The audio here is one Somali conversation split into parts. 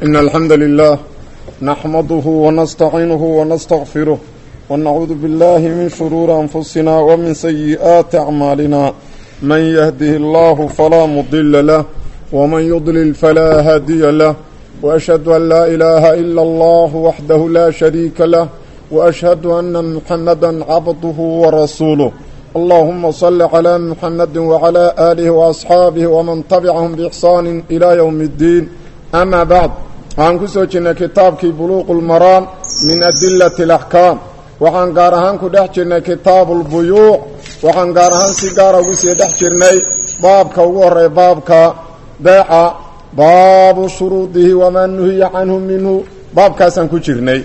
إن الحمد لله نحمده ونستعينه ونستغفره ونعوذ بالله من شرور أنفسنا ومن سيئات أعمالنا من يهده الله فلا مضل له ومن يضلل فلا هادي له وأشهد أن لا إله إلا الله وحده لا شريك له وأشهد أن محمدا عبده ورسوله اللهم صل على محمد وعلى آله وأصحاabه ومن تبعهم بإحsaan إلى يوم الدين أmا bعd waxaan ku soo jirnay kitaabkii buluq الmaraan min adilaة الأحكاam waxaan gaar ahaan ku dhex jirnay kitaab الbuyuuc waxaan gaar ahaan si gaara ugu sii dhex jirnay baabka ugu horeya baabka beeca baabu shuruudihi wamaa nuhiya canhu minhu baabkaasaan ku jirnay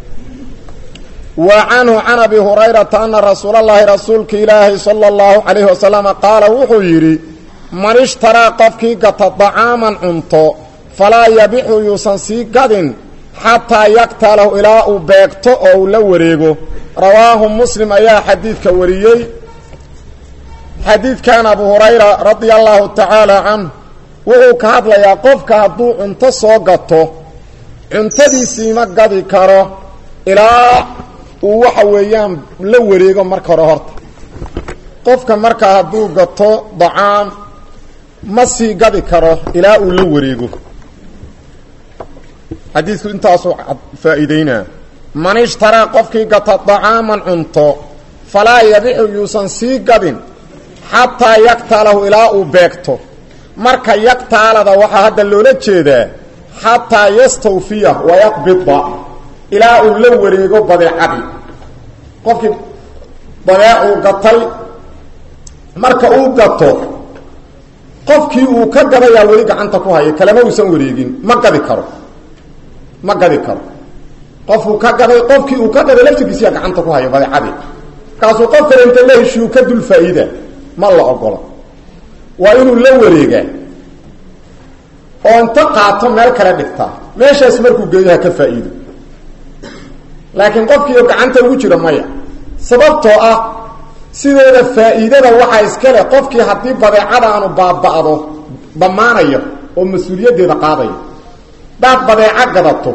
wa canhu can abi hurayrata ana rasuula llaahi rasuulka ilaahi sala allahu calayhi wasalama qaala wuxuu yidhi man ishtaraa qofkii gata dacaaman cunto falaa yabixu yuusan sii gadin xataa yaktalahu ilaa uu beegto oo uu la wareego rawaahu muslim ayaa xadiidka wariyey xadiidkan abu hurayra radia allahu tacaala canhu wuxuu ka hadlayaa qofka hadduu cunto soo gato cuntadiisiima gadi karo ilaa uu waxa weeyaan la wareego marka hore horta qofka markaa hadduu gato dacaam ma sii gadi karo ilaa uu la wareego xadiidku intaasuu faa'iideynaa man ishtaraa qofkii gata dacaaman cunto falaa yabixu yuusan sii gadin xataa yaktaalahu ilaa uu beegto marka yaktaalada waxaa hadda loola jeedaa xataa yastawfiya wayaqbida ilaa uu la wareego badeecadii qofkii badeecuu gatay marka uu gato qofkii uu ka gadayaa weli gacanta ku haya kalema uusan wareegin ma gadi karo ma gadi karo qofuu ka gaday qofkii uu ka gaday laftigiisiyaa gacanta ku haya badeecadii markaasuu qof kale inta la heshiiyu ka dul faa'iida ma la ogola waa inuu la wareegaa oo inta qaato meel kale dhigtaa meeshaas markuu geeyo ha ka faa'iido laakiin qofkiio gacanta ugu jira maya sababtoo ah sideeda faa'iidada waxaa iska leh qofkii haddii badeecada aanu baaba'do dhammaanaya oo mas-uuliyaddeeda qaadaya hadaad badeeco gadato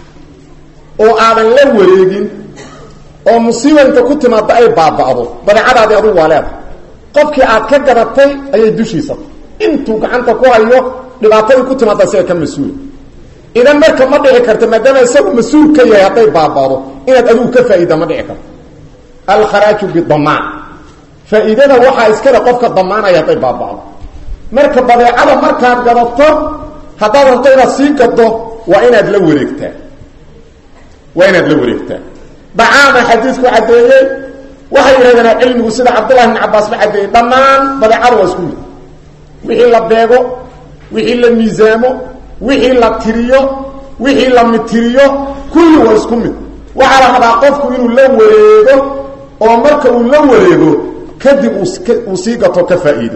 oo aadan la wareegin oo musiiba inta ku timaadda ay baaba'do badeecadaadii adugu waa leeda qofkii aad ka gadatay ayay dushiisa intuu gacanta ku hayo dhibaatadii ku timaadda siga ka mas-uula idan marka ma dhici karto maadaama isagu mas-uul ka yahay hadday baaba'do inaad adigu ka faa'iida ma dhici karto alkharaaju bidamaan faa'iidada waxaa iskale qofka damaanaya hadday baaba'do marka badeecada markaad gadato haddaad rabto inaad sii gado waa inaad la wareegtaa waa inaad la wareegtaa dacaama xadiidku caddeeyey waxay yidhahdeen cilmigu sida cabdullahi bn cabaas ba caddeeyey dhammaan badeecada waa isku mid wixii la beego wixii la miisaamo wixii la tiriyo wixii la mitiriyo kulli waa isku mid waxaa la rabaa qofku inuu la wareego oo marka uu la wareego kadib uu sii gato ka faa'iido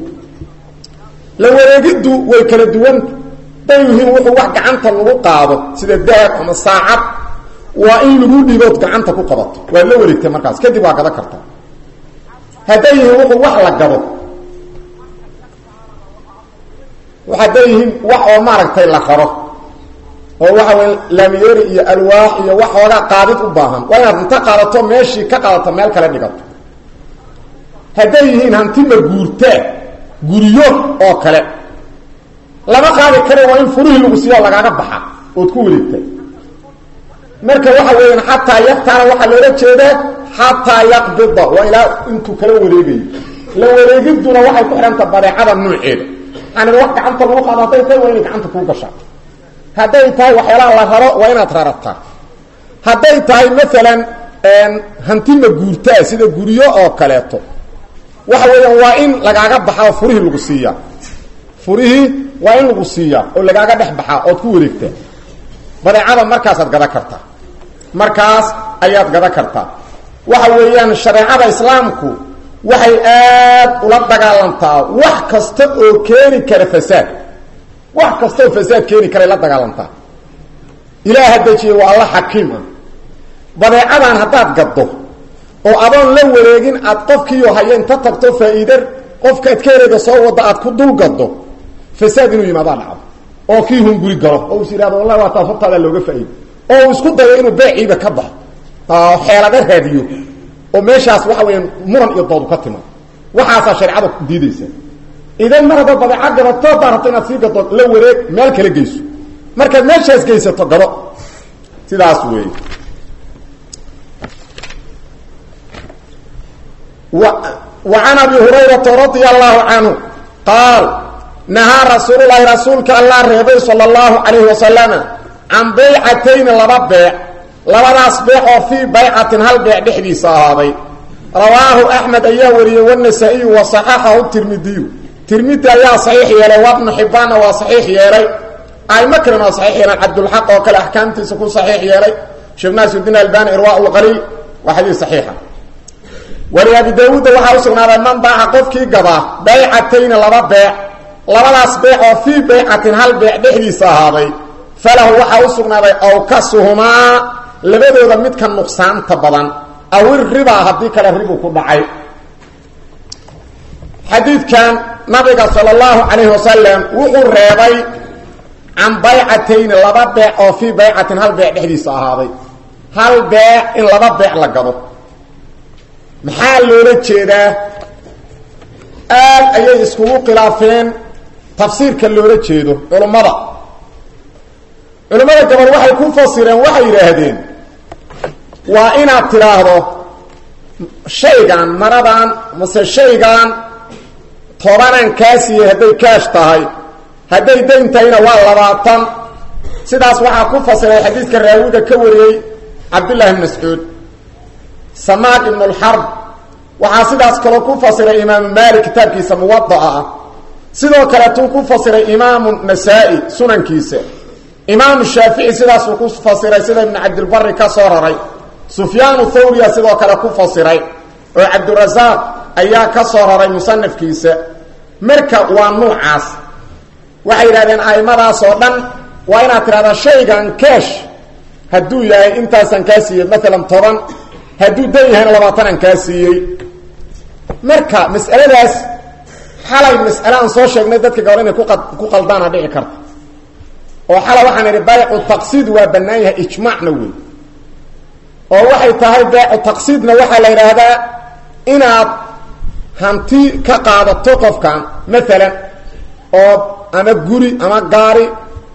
la wareegiddu way kala duwan day yihiin wuxuu wax gacanta lagu qaado sida dahab ama saacad waa in lagu dhibood gacanta ku qabato waad la wareegtay markaas kadib waa gado karta hadday yihiin wuxuu wax la gado hadday yihiin wax oo maaragtay la qaro oo waxa wey laamiyeeri iyo alwaax iyo wax oogaa qaadid u baahan waa inaad inta qaadato meeshii ka qaadato meel kale dhigato hadday yihiin hanti ma guurtaa guryo oo kale lama qaadi kare waa in furihii lagu siiyo lagaaga baxa ood ku wareegta marka waxa weeyaan xataa yaktaana waxaa loola jeedaa xataa yaqbida waa ilaa intuu kala wareegayo la wareegidduna waxay ku xidhanta badeecada nuuceeda yani wax gacanta lagu qaado hadday tahay waa inay gacanta kuu gashaa hadday tahay waxyaalaha la raro waa inaad rarataa hadday tahay maalan hanti ma guurtaa sida guryo oo kaleeto waxa weeyaan waa in lagaaga baxaa oo furihii lagu siiyaa furihii waa in lagu siiyaa oo lagaaga dhex baxaa ood ku wareegtaa badeecada markaasaad gada kartaa markaas ayaad gada kartaa waxa weeyaan shareecada islaamku waxay aad ula dagaalantaa wax kasta oo keeni kara fasaad wax kasta oo fasaad keeni karay la dagaalantaa ilaaha dejiye waa alla xakiim ah badeecadan haddaad gaddo oo adoon la wareegin aad qofkiiyo haya inta tagto faa'iide qofkaad ka helayda soo wadda aad ku dul gaddo fasaad inuu yimaadaa dhacdo oo kii hunguri galo oo is yidhahdo wallahi waa taas hortaada looga faa'iido oo uu isku dayo inuu beeciiba ka baxo xeelada raadiyo oo meeshaas waxa weeyaan muran iyo doodu ka timaado waxaasaa shareecada diidaysa idan mar haddaad badeeca gadato haddaad rabto inaad sii gado la wareeg meel kala geyso markaad meeshaas geysato gado sidaas weeye وعن أبي هريرة رضي الله عنه قال نهى رسول الله رسولك الله رضي صلى الله عليه وسلم عن بيعتين لبا بيع لبداس بيع في بيعة هل بيع دحدي صحابي رواه أحمد أيها وريه والنسائي وصححه الترمذي ترمذي أيها صحيح يلي وابن حبان وصحيح يلي أي مكرنا صحيح يلي عبد الحق وكل أحكام تسكون صحيح يلي شفنا سيدنا البان إرواء الغليل وحديث صحيحة wari abi daawuudda waxaa u sugnaaday man baaca qofkii gadaa baycatayni laba beec labadaas beec oo fii baycatin hal beec dhexdiisa ahaaday falahu waxaa u sugnaaday awkasuhumaa labadooda midka nuqsaanta badan awir ribaa haddii kale ribu ku dhacay xadiidkan nabiga sala allahu calayhi wasalam wuxuu reebay can baycatayni laba beec oo fii baycatin hal beec dhexdiisa ahaaday hal beec in laba beec la gado maxaa loola jeedaa aad ayay iskugu khilaafeen tafsiirka loola jeedo culummada culimmada gabal waxay ku fasireen waxay yidhaahdeen waa inaad tidhaahdo shaygan maradan mase shaygan tobanaan kaa siiyey hadday kaash tahay hadday dayn tahayna waa labaatan sidaas waxaa ku fasiray xadiidka raawiga ka wariyey cabdullahi bn mascuud samaad ibn اlxarb waxaa sidaas kaloo ku fasiray imaamu maalik kitaabkiisa muwada'a ah sidoo kaleetuu ku fasiray imaamu nasaa-i sunankiisa imaamu shaafici sidaasuu ku fasiray sida ibnu cabdilbari ka soo raray sufyaanu thawriya sidoo kale ku fasiray oo cabdurasaaq ayaa ka soo raray musanafkiisa marka waa nuucaas waxay yidhahdeen aimadaas oo dhan waa inaad tidhahdaa shaygan keesh hadduu yahay intaasaan kaa siiyey maalan toban hadduu dan yahayna labaatanaan kaa siiyey marka mas'aladaas xalay mas'ale aan soo sheegnay dadka gabor inay ku qaldaana dhici karta oo xalay waxaan idhi baycu taqsiid waa bannaan yahay ijmaacna wey oo waxay tahay baycu taqsiidna waxaa la yidhaahdaa inaad hanti ka qaadato qofkan maalan oo ama guri ama gaari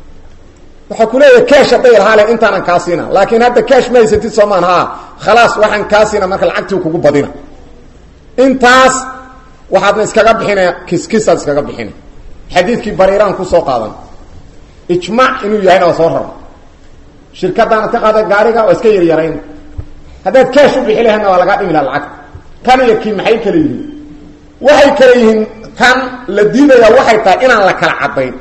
waxaa ku leeyahay keesh hadday lahaale intaanan kaa siina laakiin hadda keesh ma haysatid soomaan haa khalaas waxaan kaa siina marka lacagtii kugu badina intaas waxaadna iskaga bixinaya kiskisaad iskaga bixina xadiidkii bariiraan kusoo qaadan ijmaac inuu yahayna waa soo rara shirkadaanad ka qaada gaariga waa iska yaryarayn haddaad keesh u bixi lahayna waa lagaa dhimi laha lacag kan iyo kii maxay kale yihiin waxay kale yihiin kan la diidayaa waxay tahay inaan la kala cadayn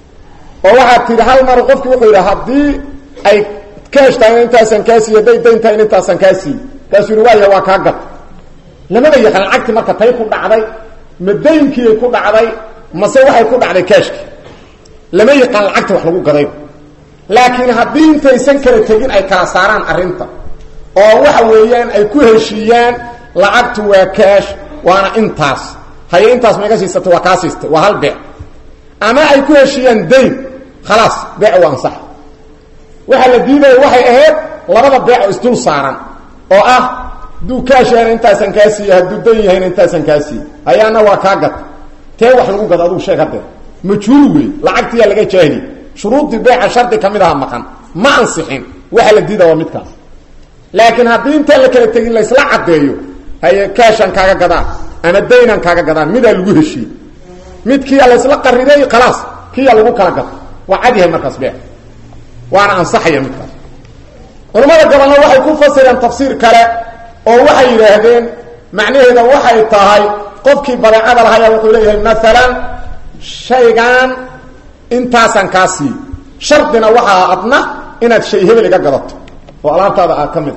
oo waxaad tidhi hal mar qofki wuxuu yidhi haddii ay keesh tahay intaasaan kaa siiy hadday dayn tahay intaasaan kaa siiy kaasuu yidhi waaya waa kaa gad lamada yaqaan lacagti marka tay ku dhacday ma daynkiiay ku dhacday mase waxay ku dhacday keeshkii lama yaqaan lacagta wax lagu gaday laakiin haddii intaysan kala tegin ay kala saaraan arrinta oo waxa weeyaan ay ku heshiiyaan lacagtu waa keesh waana intaas haye intaas maiga siisata waa kaa siistay waa hal beec ama ay ku heshiiyaan dayn khalaas beec waa ansax waxaa la diidaya waxay ahayd labada beec oo isdul saaran oo ah hadduu kaash yahayna intaasaan kaa siiye hadduu dan yahayna intaasaan kaa siiye hayaana waa kaa gad tee wax lagu gado adugu sheeg haddee majhuul wey lacagtiyaa laga jaahili shuruuddii beeca shardi ka mid aha maqan ma ansixin waxa la diida waa midkaas laakiin haddii intaan la kala tegin laysla caddeeyo haye kaashaan kaaga gadaan ama daynaan kaaga gadaan midaa lagu heshiiyey midkiiyaa laysla qariday khalaas kiyaa lagu kala gado waa cad yahay markaas beec waana ansaxaya midkaas culamada gabalna waxay ku fasireen tafsiir kale oo waxay yidhaahdeen macnaheeda waxay tahay qofkii badeecada lahaya wuxuu leeyahay maalan shaygan intaasaan kaa siiy shardina waxaa adna inaad shay hebel iga gadato oo alaabtaada aad ka mid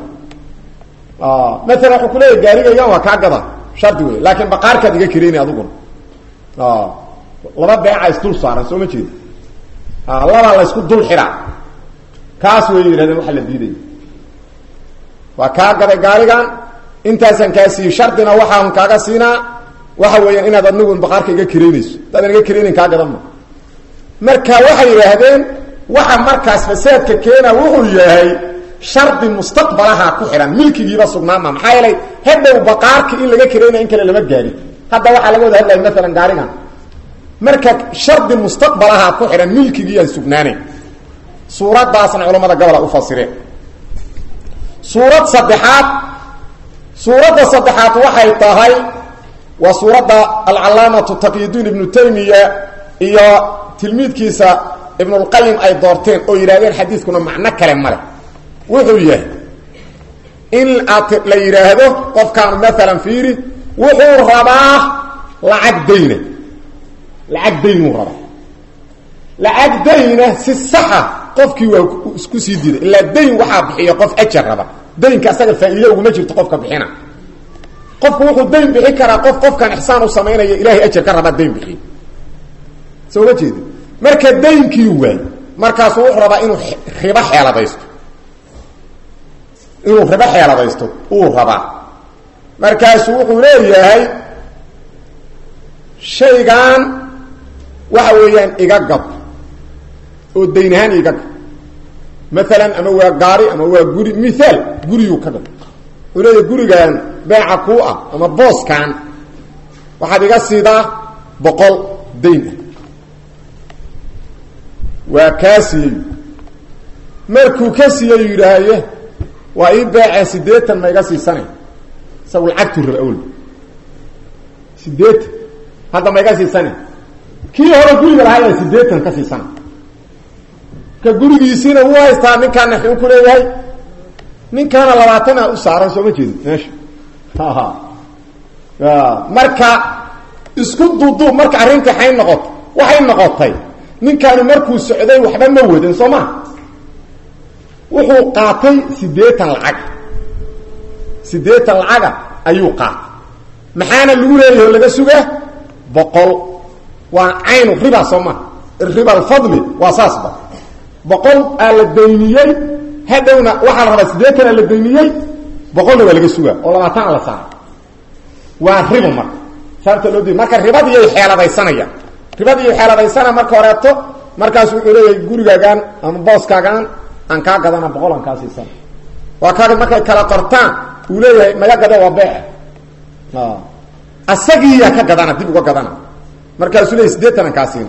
maalan wuxuu ku leeyahay gaarigaygan waa kaa gada shardi wey laakiin baqaarkaad iga kireyni adiguna laba beeca isdul saaran soo ma jeeda labaa laysku dul xiraa kaas way yidhahdeen waxaa la diidaya waa kaa gaday gaarigan intaasaan kaa siiyey shardina waxaan kaaga siinaa waxa weeyaan inaad adnigu baqaarka iga kireynayso haddaadan iga kireynin kaa gadan ma marka waxay yidhaahdeen waxa markaas fasaadka keena wuxuu yahay shardi mustaqbalaha ku xidhan milkigiiba sugnaama maxaa yeelay hadhow baqaarki in laga karayna in kale lama gaadhin hadda waxaa laga wada hadlaya maalan gaarigan marka shardi mustaqbalaha ku xidhan milkigiiaan sugnaanayn suuraddaasna culamada gobola u fasireen suurad saddexaad suuradda saddexaad waxay tahay waa suuradda alcalaamatu taqyidiin ibnu taymiya iyo tilmiidkiisa ibnulqayim ay doorteen oo yidhahdeen xadiiskuna macno kale male wuxuu yahay in aad la yidhaahdo qofkaanu maalan fiiri wuxuu rabaa lacag dayna lacag daynuu rabaa lacag dayna si saxa qofkii waa isku sii diiday ilaa dayn waxaa bixiya qof ajar raba daynka asaga faa'iide uguma jirto qofka bixina qofku wuxuu dayn bixi karaa qof qofkan ixsaan u samaynaya ilaahay ajar ka rabaa dayn bixiy soo ma jeedi marka daynkii waay markaasuu wuxuu rabaa inuu ribo xeeladaysto inuu ribo xeeladaysto uu rabaa markaasuu wuxuu leeyahay shaygan waxa weeyaan iga gad oo dayn ahaan iga gad maalan ama waa gaari ama waa guri miaal guriyuu ka gad wuxuu leeyahay gurigan beeca kuu ah ama booskan waxaad iga siidaa boqol dayn ah waa kaa siiyey markuu ka siiyey yidhaahye waa ii beecee siddeetan ma iga siisanay isagu lacagtuu raba awalba siddeetan hadda ma iga siisanay kii hore guriga lahaa yaa siddeetan ka siisana ka gurigiisiina wuu haystaa ninkaana xuu ku leeyahay ninkaana labaatana u saaran soo ma jeedi meesha marka isku duuduub marka arrintii xay noqoto waxay noqotay ninkaanu markuu socday waxba ma wadan soo maa wuxuu qaatay siddeetan lacag siddeetan lacaga ayuu qaatay maxaana lagu leeyahay laga sugaa boqol waa caynu riba soo maa riba alfadli waa saasba boqol aa la dayniyey hadhowna waxaa la rabaa siddeetan aa la dayniyey boqolna waa laga sugaa oo labaatan a la saara waa ribo marka saabta loo diy marka ribadiyay xeeladaysanayaan ribadiiy xeeladaysana marka horeeto markaasu wuxuu leeyahay gurigaagaan ama booskaagaan aan kaa gadana boqol aan kaa siisana waa kaa markay kala qortaan uu leeyahay maga gade waa beece asagiiyaa ka gadana dib uga gadana markaasuu leeyahy siddeetan aan kaa siina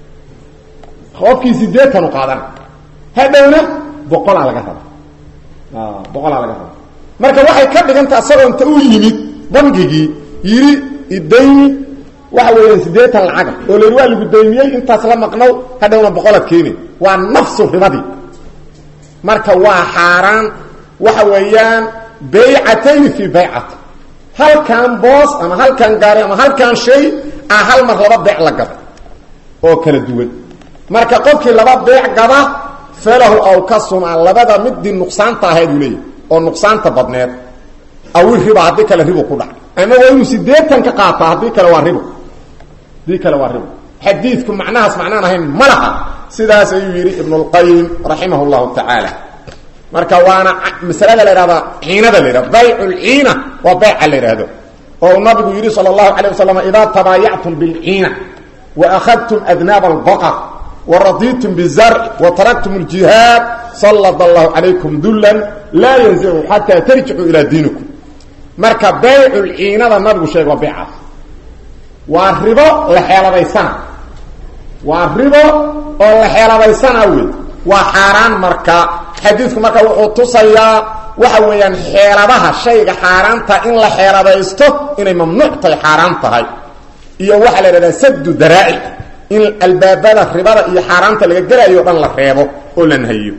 qofkii siddeetanu qaadana hadhowna boqolaa laga raba boqolaa laga raba marka waxay ka dhiganta asagoo inta u yimid bangigii yidhi idayni waxa weeyaan siddeetan lacaga oo la waa lagu daymiyey intaas la maqnow hadhowna boqolaad keeni waa nafsu ribadii marka waa xaaraan waxa weeyaan baycatayni fii baycati halkan boos ama halkan gaari ama halkan shay ah hal mar laba beec la gada oo kala duwan marka qofkii laba beec gada falahu aw ka suma labada midii nuqsaanta ahayd uu leeyahy oo nuqsaanta badneed awil riba haddii kale ribo ku dhac ama waa inuu siddeetan ka qaataa haddii kale waa ribo haddii kale waa ribo xadiidku macnahaas macnaan ahayn ma laha sidaas ayuu yidhi ibnu lqayim raximah llahu tacaala marka waana masalada la ihahda ciinada la yhahdo baycu lciina waa bayca la yidhaahdo oo nabigu yidhi sala allahu alay wasalam idaa tabaayactum bilciina wa akhadtum adnaaba albaqar wa raditum bizarci wa taraktum ljihaad sallad allahu calaykum dullan laa yanzicu xataa tarjicuu ilaa diinikum marka baycu lciinada nabigu sheeg waa baycaas waa ribo la xeeladaysana waa ribo oo la xeeladaysana wey waa xaaraan marka xadiidku marka wuxuu tusayaa waxa weeyaan xeeladaha shayga xaaraanta in la xeeladaysto inay mamnuuc tahay xaaraan tahay iyo waxaa la idhahdaa saddu daraa'ic in albaabada ribada iyo xaaraanta laga gelayo o dhan la reebo oo la nahayo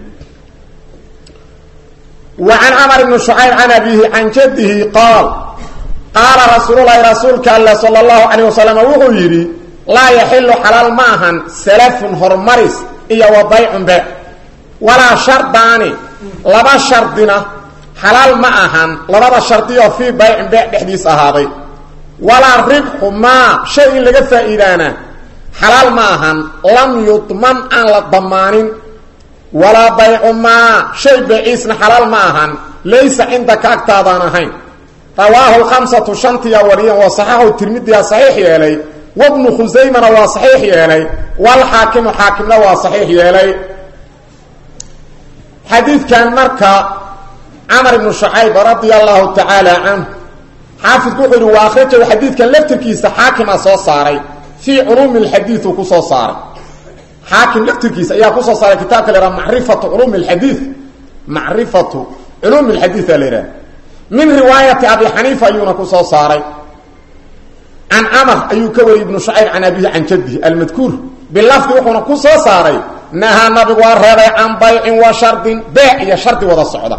wa can camar ibni shucayb can abiihi can jaddihi qaal qaala rasuululahi rasuulka alle sala allahu calayh wasalam wuxuu yidhi laa yaxilu xalaal ma ahan salafun horumaris iyo wa baycun beec walaa shardaani laba shardina xalaal ma ahan labada shardioo fii baycin beec dhexdiis ahaaday walaa ribxu maa shay in laga faa'iidaana xalaal ma ahan lam yudman aan la damaanin walaa baycu maa shay beeciisna xalaal ma ahan laysa cindaka agtaadaan ahayn rawaahu lkhamsatu shantiyaa wariyan waa saxaxu tirmidiyaa saxiix yeelay wabnu khusaymana waa saxiix yeelay walxaakimu xaakimna waa saxiix yeelay xadiidkan marka camar ibnu shucayb radia allahu tacaala canhu xaafidku wuxuu yihi wa akhrajahu xadiidkan laftirkiisa xaakima soo saaray fii culuumi lxadiid uu ku soo saaray xaakim laftirkiisa ayaa kusoo saaray kitaabka la yhaha macrifatu culuumi lxadiid macrifatu culuumi lxadiid aa la yidhaha min riwaayati abi xaniifa ayuuna ku soo saaray can camar ayuu ka wariyey ibnu shucayb can abihi can jadihi almadkuur bilafdi wuxuuna ku soo saaray nahaa nabigu waa reebay can baycin wa shardin beec iyo shardi wada socda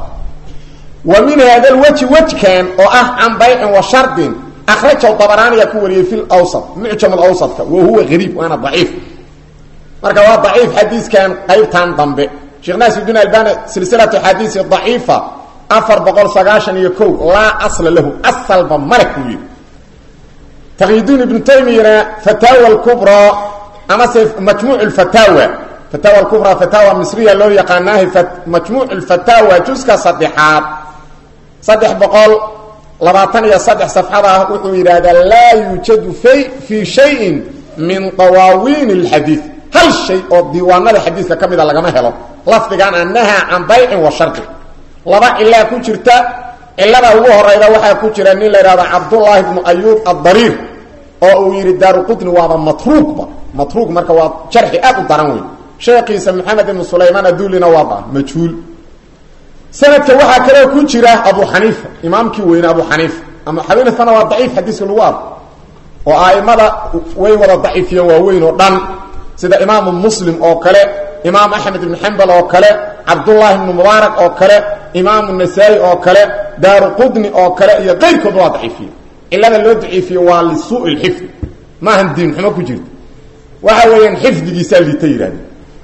wa min hada lweji wejkan oo ah can baycin wa shardin akhrajahu dabaraaniyaa ku wariyey fi lwsat mucjam lawsadka wa huwa gariib waana daciif marka waa daciif xadiiskan qaybtan dambe sheekh naasirudiin albani silsilatu xadiisi daciifa afar boqol sagaashan iyo ko laa asla lahu asalba male kuu yidhi taqyidiin ibnu taymiyana fataawa lkubraa amase majmuuc lfataawa fataawa lkubraa fataawa misriya loo yaqaanaahi majmuuc lfataawa juska saddexaad saddex boqol labaatan iyo saddex safxada ah wuxuu yidhaahdaa laa yuujadu fay fii shayin min dawaawiin اlxadiid hal shay oo diiwaanada xadiidka ka mida lagama helo lafdigan annaha can baycin wa shardi laba cilaa ku jirta cilada ugu horeyda waxaa ku jira nin la yidhahdo cabdullaahi bnu ayuub addariir oo uu yidhi daaruqutni waaba matruuqba matruuq marka waa jarxi aad u daran wey sheekiisa maxamed ibnu sulaymaan adullina waa ba majhuul sanadka waxaa kaloo ku jira abu xaniifa imaamkii weyne abu xaniifa ama xaniifana waa daciif xadiiska lagu arko oo aimada way wada daciifiyeen waaweyn oo dhan sida imaamu muslim oo kale imaam axmed ibnu xambal oo kale cabdullaahi ibnu mubaarak oo kale imaamu nasaa-i oo kale daaru qudni oo kale iyo qayrkood waa daciifiye cilada loo daciifiye waa lisuu lxifdi maahan diin xumo ku jirta waxa weeyaan xifdigiisaa liita yidhahde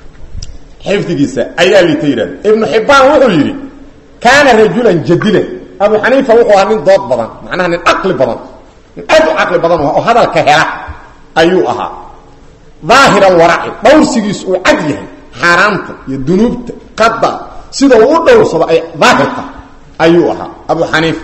xifdigiisa ayaa liita yidhahde ibnu xibbaan wuxuu yidhi kaana rajulan jadilan abu xaniifa wuxuu ahaa nin dood badan macnaha nin caqli badan nin aad u caqli badan oo hadalka hela ayuu ahaa daahir alwaraci dhowrsigiisu uu cad yahay xaaraanta iyo dunuubta qada sida uu u dhowrsado ay daahirta ayuu ahaa abu xaniifa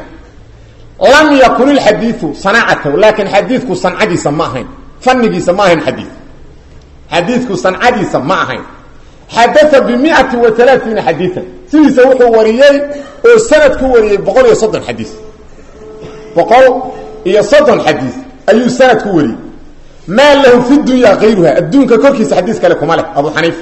lam yakun ilxadiiu sanaacatahu laakiin xadiidku sancadiisa ma ahayn fanigiisa ma ahayn xadii xadiidku sancadiisa ma ahayn xadaa bimiati wa alaaiina xadiian sidiisa wuxuu wariyey oo sanad ku wariyey boqol iyo soddon xadiis boqol iyo soddon xadiis ayuu sanad ku wariyey maa lahu fi dunya kayruha adduunka korkiisa xadiis kale kuma leh abu xaniifa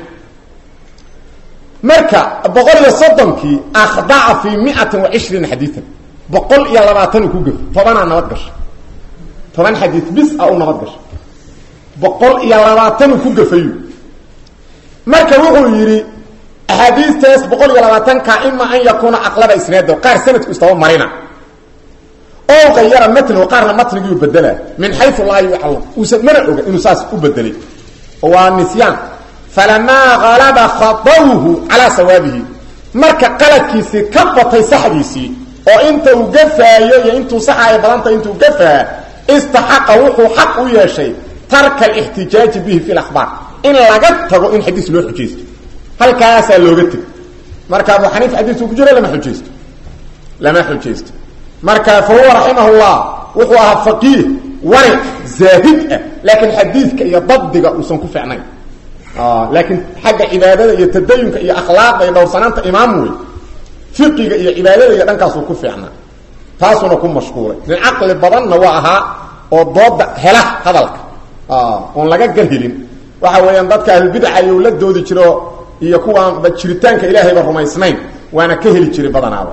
marka boqol iyo soddonkii akhdaca fii miatin wa cishriina xadiian boqol iyo labaatanuu ku gafo tobanaa nabad gasha toban xadiis bis a u nabad gasha boqol iyo labaatanuu ku gafayu marka wuxuu yidhi axaadiistaas boqol iyo labaatanka ima an yakuuna aqlaba isnaado qaar sanadku istaba marina oo qayara matnahu qaarna matnigiiu bedela min xayu laa yuclam uusan mana oga inuu saas u bedelay waa nisyaan falamaa qalaba khaawhu calaa sawaabihi marka qaladkiisii ka batay saxdiisii oo inta uu gafaayo iyo intuu saxaaya badanta intuu gafaa istaxaqa wuxuu xaq u yeeshay tarka alixtijaaji bihi fi lakhbaar in laga tago in xadiis loo xujaysto halkaasaa looga tego marka abu xaniifa xadiisku ku jiro lama xujaysto lama xujaysto marka fa huwa raximah llah wuxuu ahaa faqiih wari zaahid ah laakiin xadiidka iyo dabdiga uusan ku ficnayn laakiin xagga cibaadada iyo tadayunka iyo akhlaaqda iyo dhowrsanaanta imaam wey fiqiga iyo cibaadada iyo dhankaasuu ku fiicnaa taasuna ku mashquulay nin caqli badanna waa ahaa oo dooda hela hadalka oon laga garhelin waxa weeyaan dadka ahlulbidaca ayuu la doodi jiro iyo kuwaanba jiritaanka ilaahayba rumaysnayn waana ka heli jiray badanaaba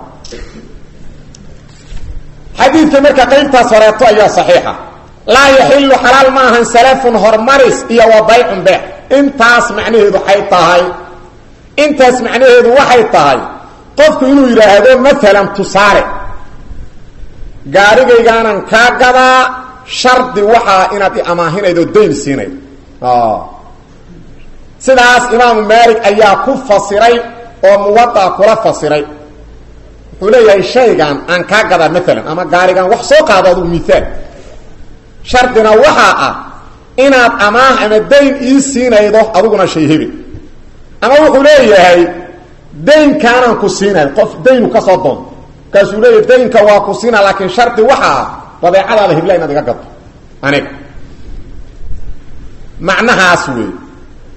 xadiidka marka qaybtaas horeeto ayaa saxiixa laa yaxilu xalaal ma ahan salafun hormaris iyo wa baycun beec intaas macnaheedu waxay tahay intaas macnaheedu waxay tahay qofku inuu yidhaahdo maalan tusaale gaarigaygaanan kaa gadaa shardi waxaa inaad i amaahinaydo dayn siinayd sidaas imaamu maalik ayaa ku fasiray oo muwadaa kula fasiray wuxuu leeyahay shaygan aan kaa gadaa maalan ama gaarigan wax soo qaado adugu miaal shardina waxaa ah inaad amaah ama dayn ii siinaydo aduguna shay hebel ama wuxuu leeyahay daynkaanaan ku siinay qof daynu ka soo doonto markaasuu leeyahay daynka waa ku siina laakiin shardi waxaa ah badeecadaada hebla inaad iga gadto aniga macnahaas wey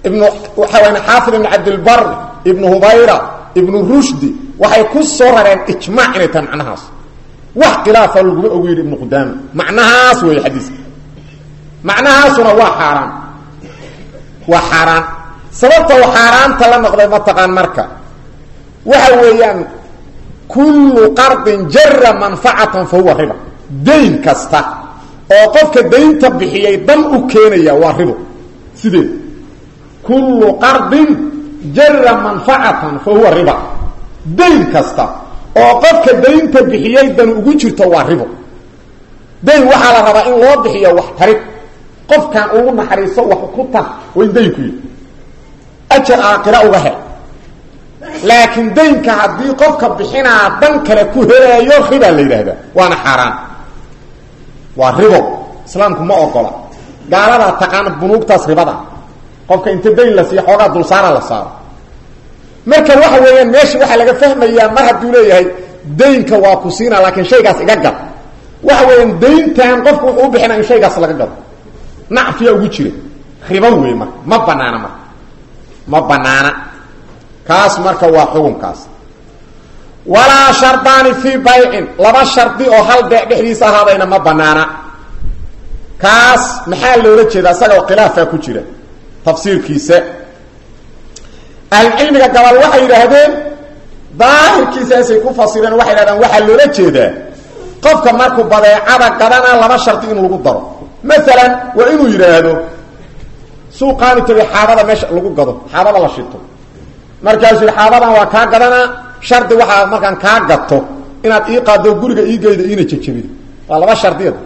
ibnu waxaa wayan xaafid ibn cabdilbar ibnu hubayra ibnu rushdi waxay ku soo rareen ijmaac inay tahay macnahaas wax khilaafa laguma ogu yidhi ibnu qudaama macnahaas weeye xadiiska macnahaasuna waa xaaraan waa xaaraan sababta u xaaraanta la noqday mataqaan marka waxa weeyaan kullu qardin jara manfacatan fa huwa riba dayn kasta oo qofka daynta bixiyay dan u keenaya waa ribo sideed kullu qardin jara manfacatan fa huwa riba dayn kasta oo qofka daynta bixiyay dan ugu jirto waa ribo dayn waxaa la rabaa in loo bixiyo wax tarid qofkan ugu naxariiso wax ku tar waa in daynku yihi ajar aakhira uga hel laakiin daynka haddii qofka bixinaa dan kale ku helaayo ribaa la yidhaahdaa waana xaaraan waa ribo islaamku ma ogola gaaladaa taqaana bunuugtaas ribada qofka inta dayn la siiyo xoogaa dulsaara la saaro marka waxa weeyaan meesha waxaa laga fahmayaa mar hadduu leeyahay daynka waa ku siina laakiin shaygaas iga gad waxa weeyaan dayntan qofku wuxuu u bixinaa in shaygaas laga gado nacfiya ugu jira ribo wey marka ma banaana marka ma banaana kaas marka waa xukunkaas walaa shardaani fii baycin laba shardi oo hal beec dhexdiisa ahaadayna ma banaana kaas maxaa loola jeeda isaga khilaafaa ku jira tafsiirkiisa ahlucilmiga gabal waxay yidhaahdeen daahirkiisaasay ku fasireen waxay yidhahdeen waxaa loola jeedaa qofka markuu badeecada gadanaa laba shardi in lagu daro maalan waa inuu yidhaahdo suuqaanu tegay xaabada meesha lagu gado xaabada la shito markaasuu yidhi xaabadan waa kaa gadanaa shardi waxaa markaan kaa gato inaad ii qaado guriga ii geydo iina jejebida waa laba shardiyad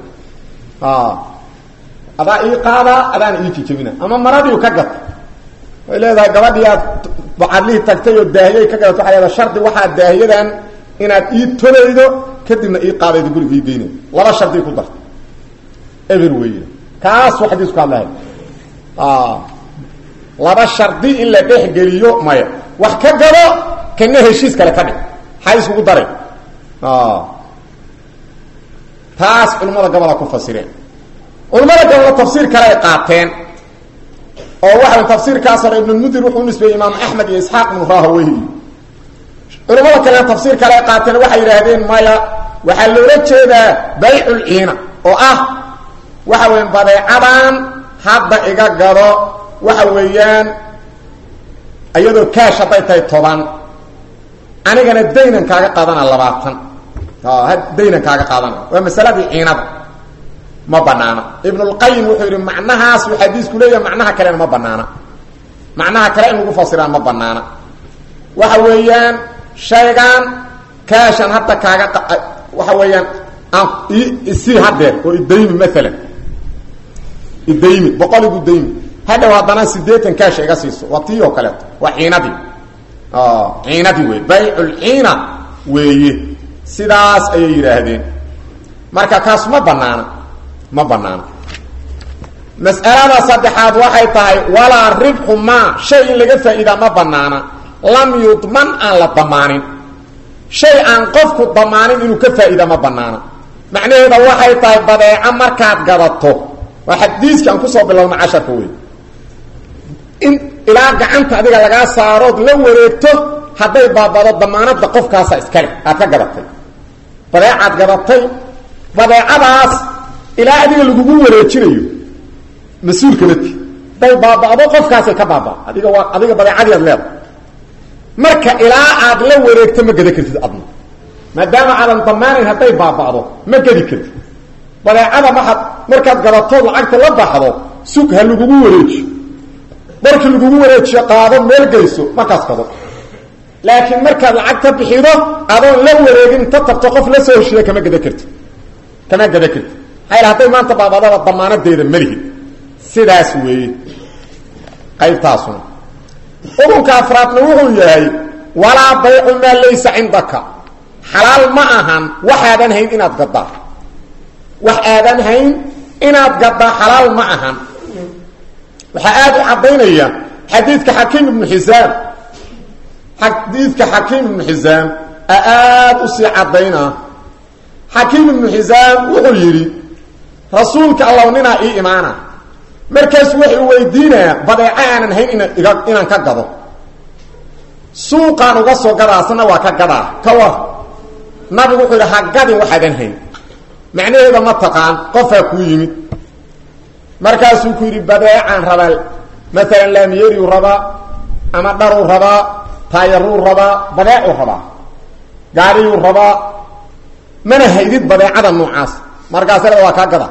adaa ii qaadaa adaana ii jejebina ama maradiiu ka gato way leedahay gabadhii aad bacadlihii tagtay oo daahiyay ka gadato waxay leedahay shardi waxaa daahiyadan inaad ii tolaydo kadibna ii qaadaydo guriga ii geynaydo laba shardi ku darta eber weeye kaasuu xadiisku hadlahay laba shardi in la dhexgeliyo maya wax ka gado kana heshiis kale ka dhig maxaa iskugu daray taas culimmada gobola ku fasireen culimmada gobola tafsiir kale ay qaateen oo waxa tafsiirkaas hore ibnulmudir wuxuu unisbeeyey imaam axmed iyo isxaaq ibnu rahaweyhi culimmada kalena tafsiir kale ay qaateen waxay yidhaahdeen maya waxaa loola jeedaa baycul ciina oo ah waxa weeyaan badeecadan hadda iga gado waxa weeyaan iyadoo kaash hadday tahay toban anigana daynan kaaga qaadana labaatan daynan kaaga qaadana waa masaladii ciinada ma banaana ibnulqayim wuxuu yidhi macnahaas uu xadiisku leeyahay macnaha kalena ma banaana macnaha kale in lagu fasiraa ma banaana waxa weeyaan shaygan kaashan hadda kaaga waxa weeyaan aan isii hadeer oo idaymi maalan idaymi boqol igu daymi hadhow haddana sideetan kaasha iga siiso waa tii oo kaleeto waa ciinadii ciinadii wey bayculciina weeye sidaas ayay yidhaahdeen marka kaas ma banaana ma banaana mas'alada saddexaad waxay tahay walaa ribxu maa shay in laga faa'iidaa ma banaana lam yudman aan la damaanin shay aan qofku damaanin inuu ka faa'iida ma banaana macnaheeda waxay tahay badeeco markaad gadato waa xadiiskii aan kusoo bilowna casharka wey in ilaa gacanta adiga lagaa saarood la wareegto hadday baabado damaanada qofkaasa iskale aad ka gadatay badeecaad gadatay badeecadaas ilaa adiga lagugu wareejinayo mas-uulka mati hadday baaba'do qofkaasay ka baaba adiga waa adiga badeecadii ad leedahay marka ilaa aad la wareegto ma gada kartid adna maadaama aadan damaanayn hadday baaba'do ma gadi kartid badeecada maaad markaad gadatood lacagta la baxdo sug ha lagugu wareejiyo markii lagugu wareejiyo qaado meel geyso markaas gado laakiin markaad lacagta bixido adoon la wareegin inta tagto qof la soo heshiiya kama gada karti kama gada karti maxaa hadday maanta baabadaba damaanadeeda malihid sidaas weeye qaybtaasuna xukunka afraadna wuxuu yahay walaa baycu maa laysa cindaka xalaal ma ahan waxaadan hayn inaad gadaa wax aadan hayn inaad gadaa xalaal ma ahan waxaa aada u caddaynaya xadiidka xakiim ibnu xisaam xadiidka xakiim ibnu xisaam a aada u sii caddaynaa xakiim ibnu xisaam wuxuu yidhi rasuulka allow ninaa ii imaana markaasu wuxuu weydiinayaa badeeco aanan hayn ina iga inaan ka gado suuqaan uga soo gadaa asna waa ka gadaa ka war nabigu wuxuu yidhi ha gadin waxaadan hayn macnaheeda ma taqaan qofaa kuu yimid markaasuu ku yidhi badeecaan rabaa maalan laamiyeriu rabaa ama dharuu rabaa taayaruu rabaa badeecuu rabaa gaariyuu rabaa mana haydid badeecada noocaas markaas le waa kaa gada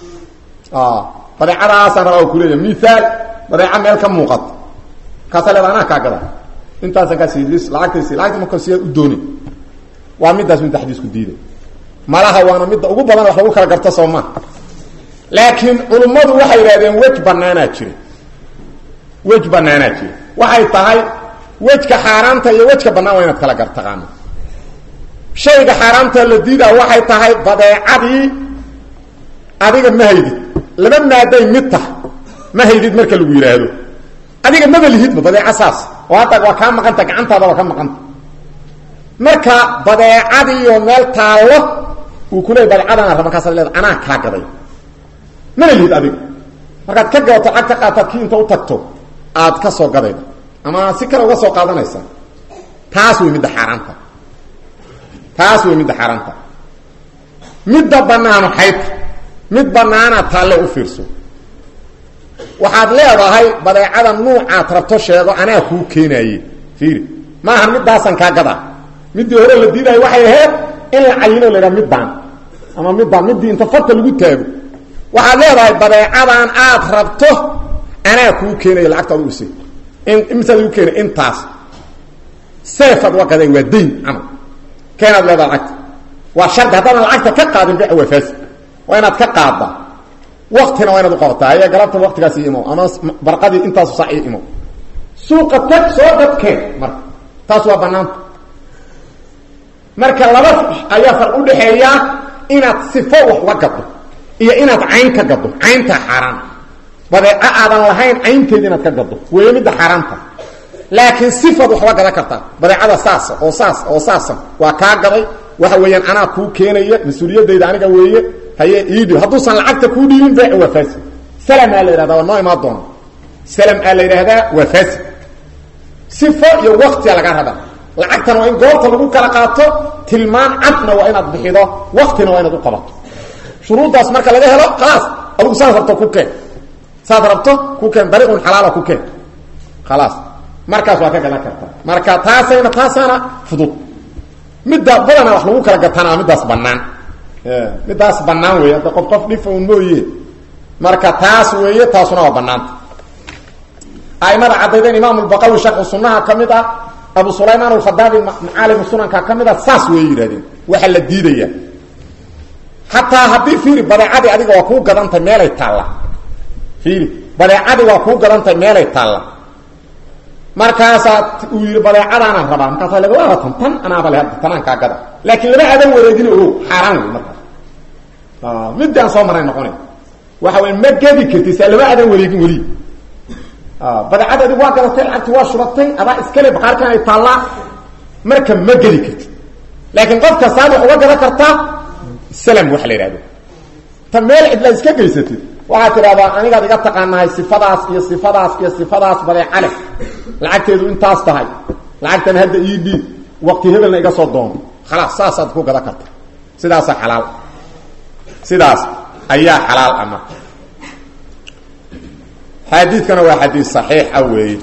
badeecadaasaan rabaa kuleeya miaal badeeca meel ka muuqata markaasa leeda anaa kaa gada intaasan kaa sii lacagtaysi lacagta marka siyaad u dooni waa midaas midda xadiisku diiday malaha waana midda ugu badan wax lagu kala garto soo maa laakiin culummadu waxay yidhahdeen wej banaanaa jira wej banaanaa jira waxay tahay wejka xaaraanta iyo wejka bannaan waa inaad kala gar taqaano shayga xaaraamta la diidaa waxay tahay badeecadii adiga ma haydid laba maaday mid tah ma haydid marka lagu yidhaahdo adiga maba lihidba badeeco saas oo hadda waa kaa maqanta gacantaada waa ka maqanta marka badeecadiiyo meel taallo uu kuleeyay badeecadana raba markaasaad leeda anaa kaa gaday mana lihid adiga markaad ka gadato cag ka qaataad kii inta u tagto aad ka soo gadayda ama si kale uga soo qaadanaysa taas wey midda xaaraanta taas wey midda xaaraanta midda banaano xaydta mid banaana taalle u fiirso waxaad leedahay badeecada nuucaad rabto sheego anaa kuu keenaaye fiiri maaha midaasan kaa gadaa middii hore la diidayo waxay ahayd in la cayino la yidhaha middaan ama middaan middii inta farta lagu taago waxaad leedahay badeecadan aad rabto anaa kuu keenayo lacagta adu use imisaad igu keenay intaas seefaad waa gaday waa dayn camal keenaad leedaha lacagta waa shardi haddaadan lacagta ka qaadin bic waa faasi waa inaad ka qaadda waktina waa inaad uqabataa aya galabta waktigaas ii imo ama barqadii intaasu sac ii imo suuqa tag soo dadkeen marka taas waa banaanta marka laba ayaa far udhaxeeya inaad sifo wax uga gaddo iyo inaad cayn ka gaddo cayntaa xaaraan badeeco aadan lahayn caynteeda inaad ka gaddo weeye midda xaaraanta laakiin sifaad wax uga gadan kartaa badeecada saasa oo saas oo saasa waa kaa gaday waxa weeyaan anaa kuu keenaya mas-uuliyadayda aniga weeye haye iidhib hadduusan lacagta kuu dhiibin beec waa fasid salamaa la yidhahdaa waa noo imaan doona salam aa la yidhaahdaa waa fasid sifo iyo waktiga laga rabaa lacagtana waa in goobta lagu kala qaato tilmaan cadna waa inaad bixido waktina waa inaad u qabato shuruuddaas marka laga helo khalaas adugu saas rabto ku keen saad rabto ku keen dariiqun xalaala ku keen khalaas markaas waa ka gadan kartaa marka taasayna taasaana fudud midda badana wax lagu kala gataana middaas banaan middaas banaan wey hadda qof qof dhifa un mooye marka taas weeye taasuna waa banaanta aimada caddaydeen imaam lbaqawi sharxu sunaha ka mid ah abu sulaymaan alkhadaabi macaalimu sunanka ka mid a saas way yidhahdeen waxaa la diidaya xataa haddii fiiri badeecadii adiga waa kuu gadantay meelay taalla fiiri badeecadii waa kuu gadantay meelay taalla markaasaa uu yidhi badeecadaanaan rabaa markaasa laga waatan tan anaaba le hadda tanaan kaa gada laakiin lama adan wareegin o xaaraan wey markaas middi aan soo maray noqona waxa wey ma gedi kartid saa lama adan wareegin weli badeecada adig waa gadatay lacagti waa shubatay adaa iskale baqaarkan ay taallaa marka ma gedi kartid laakiin qof kastaad wax uga gadan kartaa salam waxa la yidhahdo ta meel cidla iska geysatid waxaad tidhahdaa anigaad iga taqaanahay sifadaas iyo sifadaas iyo sifadaas badeeca leh lacagteedu intaas tahay lacagtan hadda ii dhiib waqti hebelna iga soo doono khalaas saasaad ku gadan karta sidaasaa xalaal sidaas ayaa xalaal ama xadiidkana waa xadiid saxiixa weeye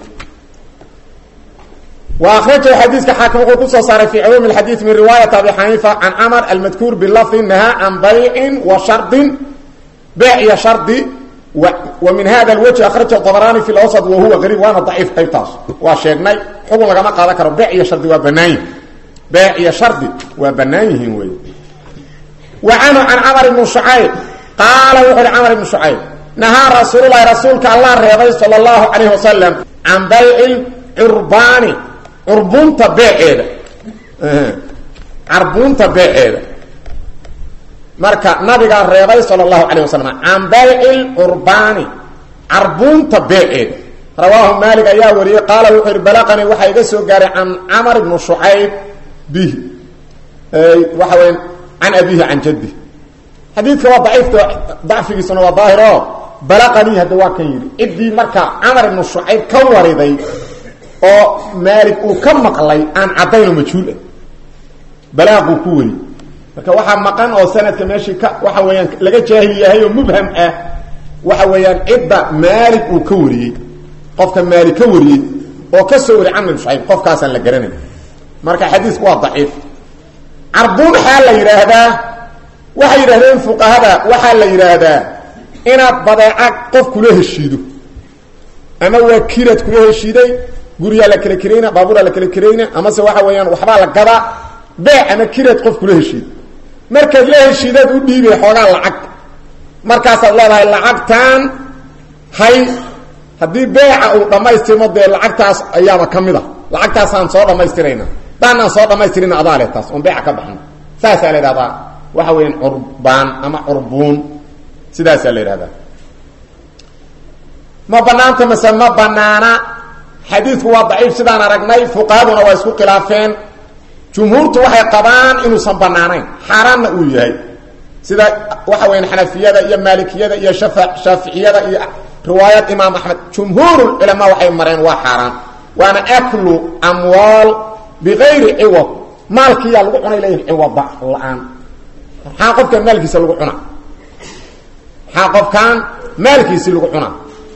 wa akhrajahu xadiiska xaakim wuxuu kusoo saaray fi cumuumi اxadiid min riwaayat abi xaniifa can camar almadkuur bilafdi nahaa can baycin wa shardin beyc iyo shardi wa min hada lwجه akrajahu طabrani fi lawsط wa huwa qariib waana daciif qaybtaas waa sheegnay xugun lagama qaadan karo beyc iyo shardi waa banaan yihin beyc iyo shardi waa banaan yihiin wey wa canhu can camr ibn شhucayb qaala wuxu uhi camr ibn شhucayb nahaa rasuululahi rasuulka allah reebay salى اllahu عalayh wasalam can bayci curbaani curbunta beeceeda carbuunta beeceeda marka nabigaa reebay sal اlahu alayه wasalam can bayci curbaani carbuunta beeceeda rawaahu maalik ayaa wariyey qaala wuxuu yihi balaqanii waxaa iga soo gaaray can camar ibnu shucayb bihi waxa weya can abihi can jaddi xadiidka waa daciifka dacfigiisuna waa daahiro balaqanii hadda waa kan yidhi ciddii marka camar ibnu shucayb ka wariday oo maalig uu ka maqlay aan caddaynoo majhuul ah balaaquu ku weri marka waxaa maqan oo sanadka meeshii ka waxa weeyaan laga jaahil yahay oo mubham ah waxa weeyaan cidda maalig uu ka wariyey qofka maalig ka wariyey oo ka soo wari camr ibn shucayb qofkaasaan la garanay marka xadiisku waa daciif carbuun waxaa la yidhaahdaa waxay yidhahdeen fuqahada waxaa la yidhaahdaa inaad badeeca qof kula heshiido ama waa kirad kula heshiiday guriyaa la kala kerayna baabuuraa la kala kerayna amase waxa weeyaan waxbaa la gadaa beec ama kirad qof kula heshiido markaad la heshiidaad u dhiibay xoogaa lacag markaasaad leedahay lacagtan hay haddii beeca uu dhammaystirmo dee lacagtaas ayaaba ka mid a lacagtaasaan soo dhammaystirayna daanaan soo dhammaystirin adaa le taas oon beeca ka baxno saasaa la yidhahdaa waxa weeyaan curbaan ama curbuun sidaasaa la yidhahdaa ma banaanta mase ma banaana xadiidku waa daciif sidaan aragnay fuqahaduna waa isku khilaafeen jumhuurtu waxay qabaan inuusan banaanayn xaaraanna uu yahay sida waxa weyan xanafiyada iyo maalikiyada iyo shafa shaaficiyada iyo riwaayad imaam axmed jumhuurulculamaa waxay mareen waa xaaraan waana aklu amwaal bigayri ciwad maalkiyaa lagu cunay leeyihin ciwada la-aan maxaa qofkan maalkiisa lagu cunaa maxaa qofkan maalkiisii lagu cunaa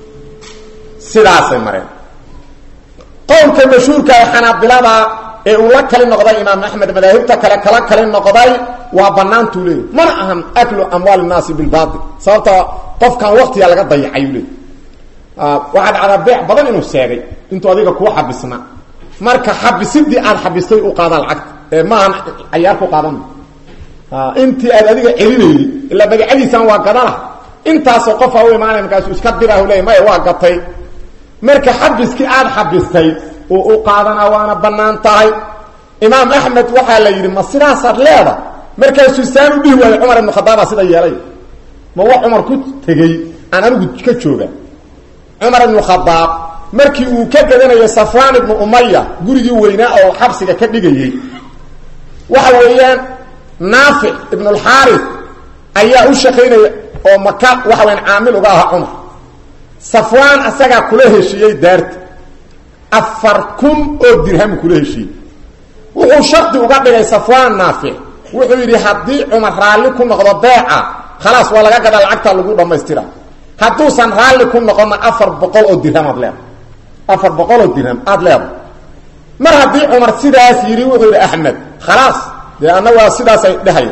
sidaasay mareen qowlka mashhuurka ee xanaabilada ee uu la kali noqday imaam axmed madaahibta kale kala kali noqday waa banaantuu leeyay mana ahan aklu amwaal nnaasi bilbail sababta qofkan waktiga laga dayacayu leey waxaa dhacdaa beec badan inuu seegay intuu adiga kuu xabisna marka xabisidii aad xabistay u qaadaan lacagta ee maahan cayaar ku qaadan intii aad adiga celinayday ilaa magacadiisan waa gadana intaasoo qofa u imaanay markaasu iska dirah leey maya waa gatay marka xabiskii aada xabistay uu u qaadanaa waana bannaan tahay imaam axmed waxaa la yidhi ma sidaasaad leeda markaasuu saan u dhihi waayo cumar ibnu khadaaba sida yeelay ma wax cumar ku tegey aan anigu ka jooga cumar ibnu khadaab markii uu ka gadanayo safraan ibnu umaya gurigii weynaa oo xabsiga ka dhigayey waxa weeyaan naafic ibnulxaaris ayaa u shaqaynaya oo maka waxa weyaan caamil uga ahaa cumar safwaan asagaa kula heshiiyey daarta afar kun oo dirhamu kula heshiiyey wuxuu shardi uga dhigay safwaan naafic wuxuu yidhi haddii cumar raalli ku noqdo beeca khalaas waa laga gadaa lacagta lagu dhammaystira hadduusan raalli ku noqonna afar boqol oo dirham aad leeda afar boqol oo dirham aada leeda mar haddii cumar sidaas yidhi wuxuu yidhi axmed khalaas dee anna waa sidaasay dhehaya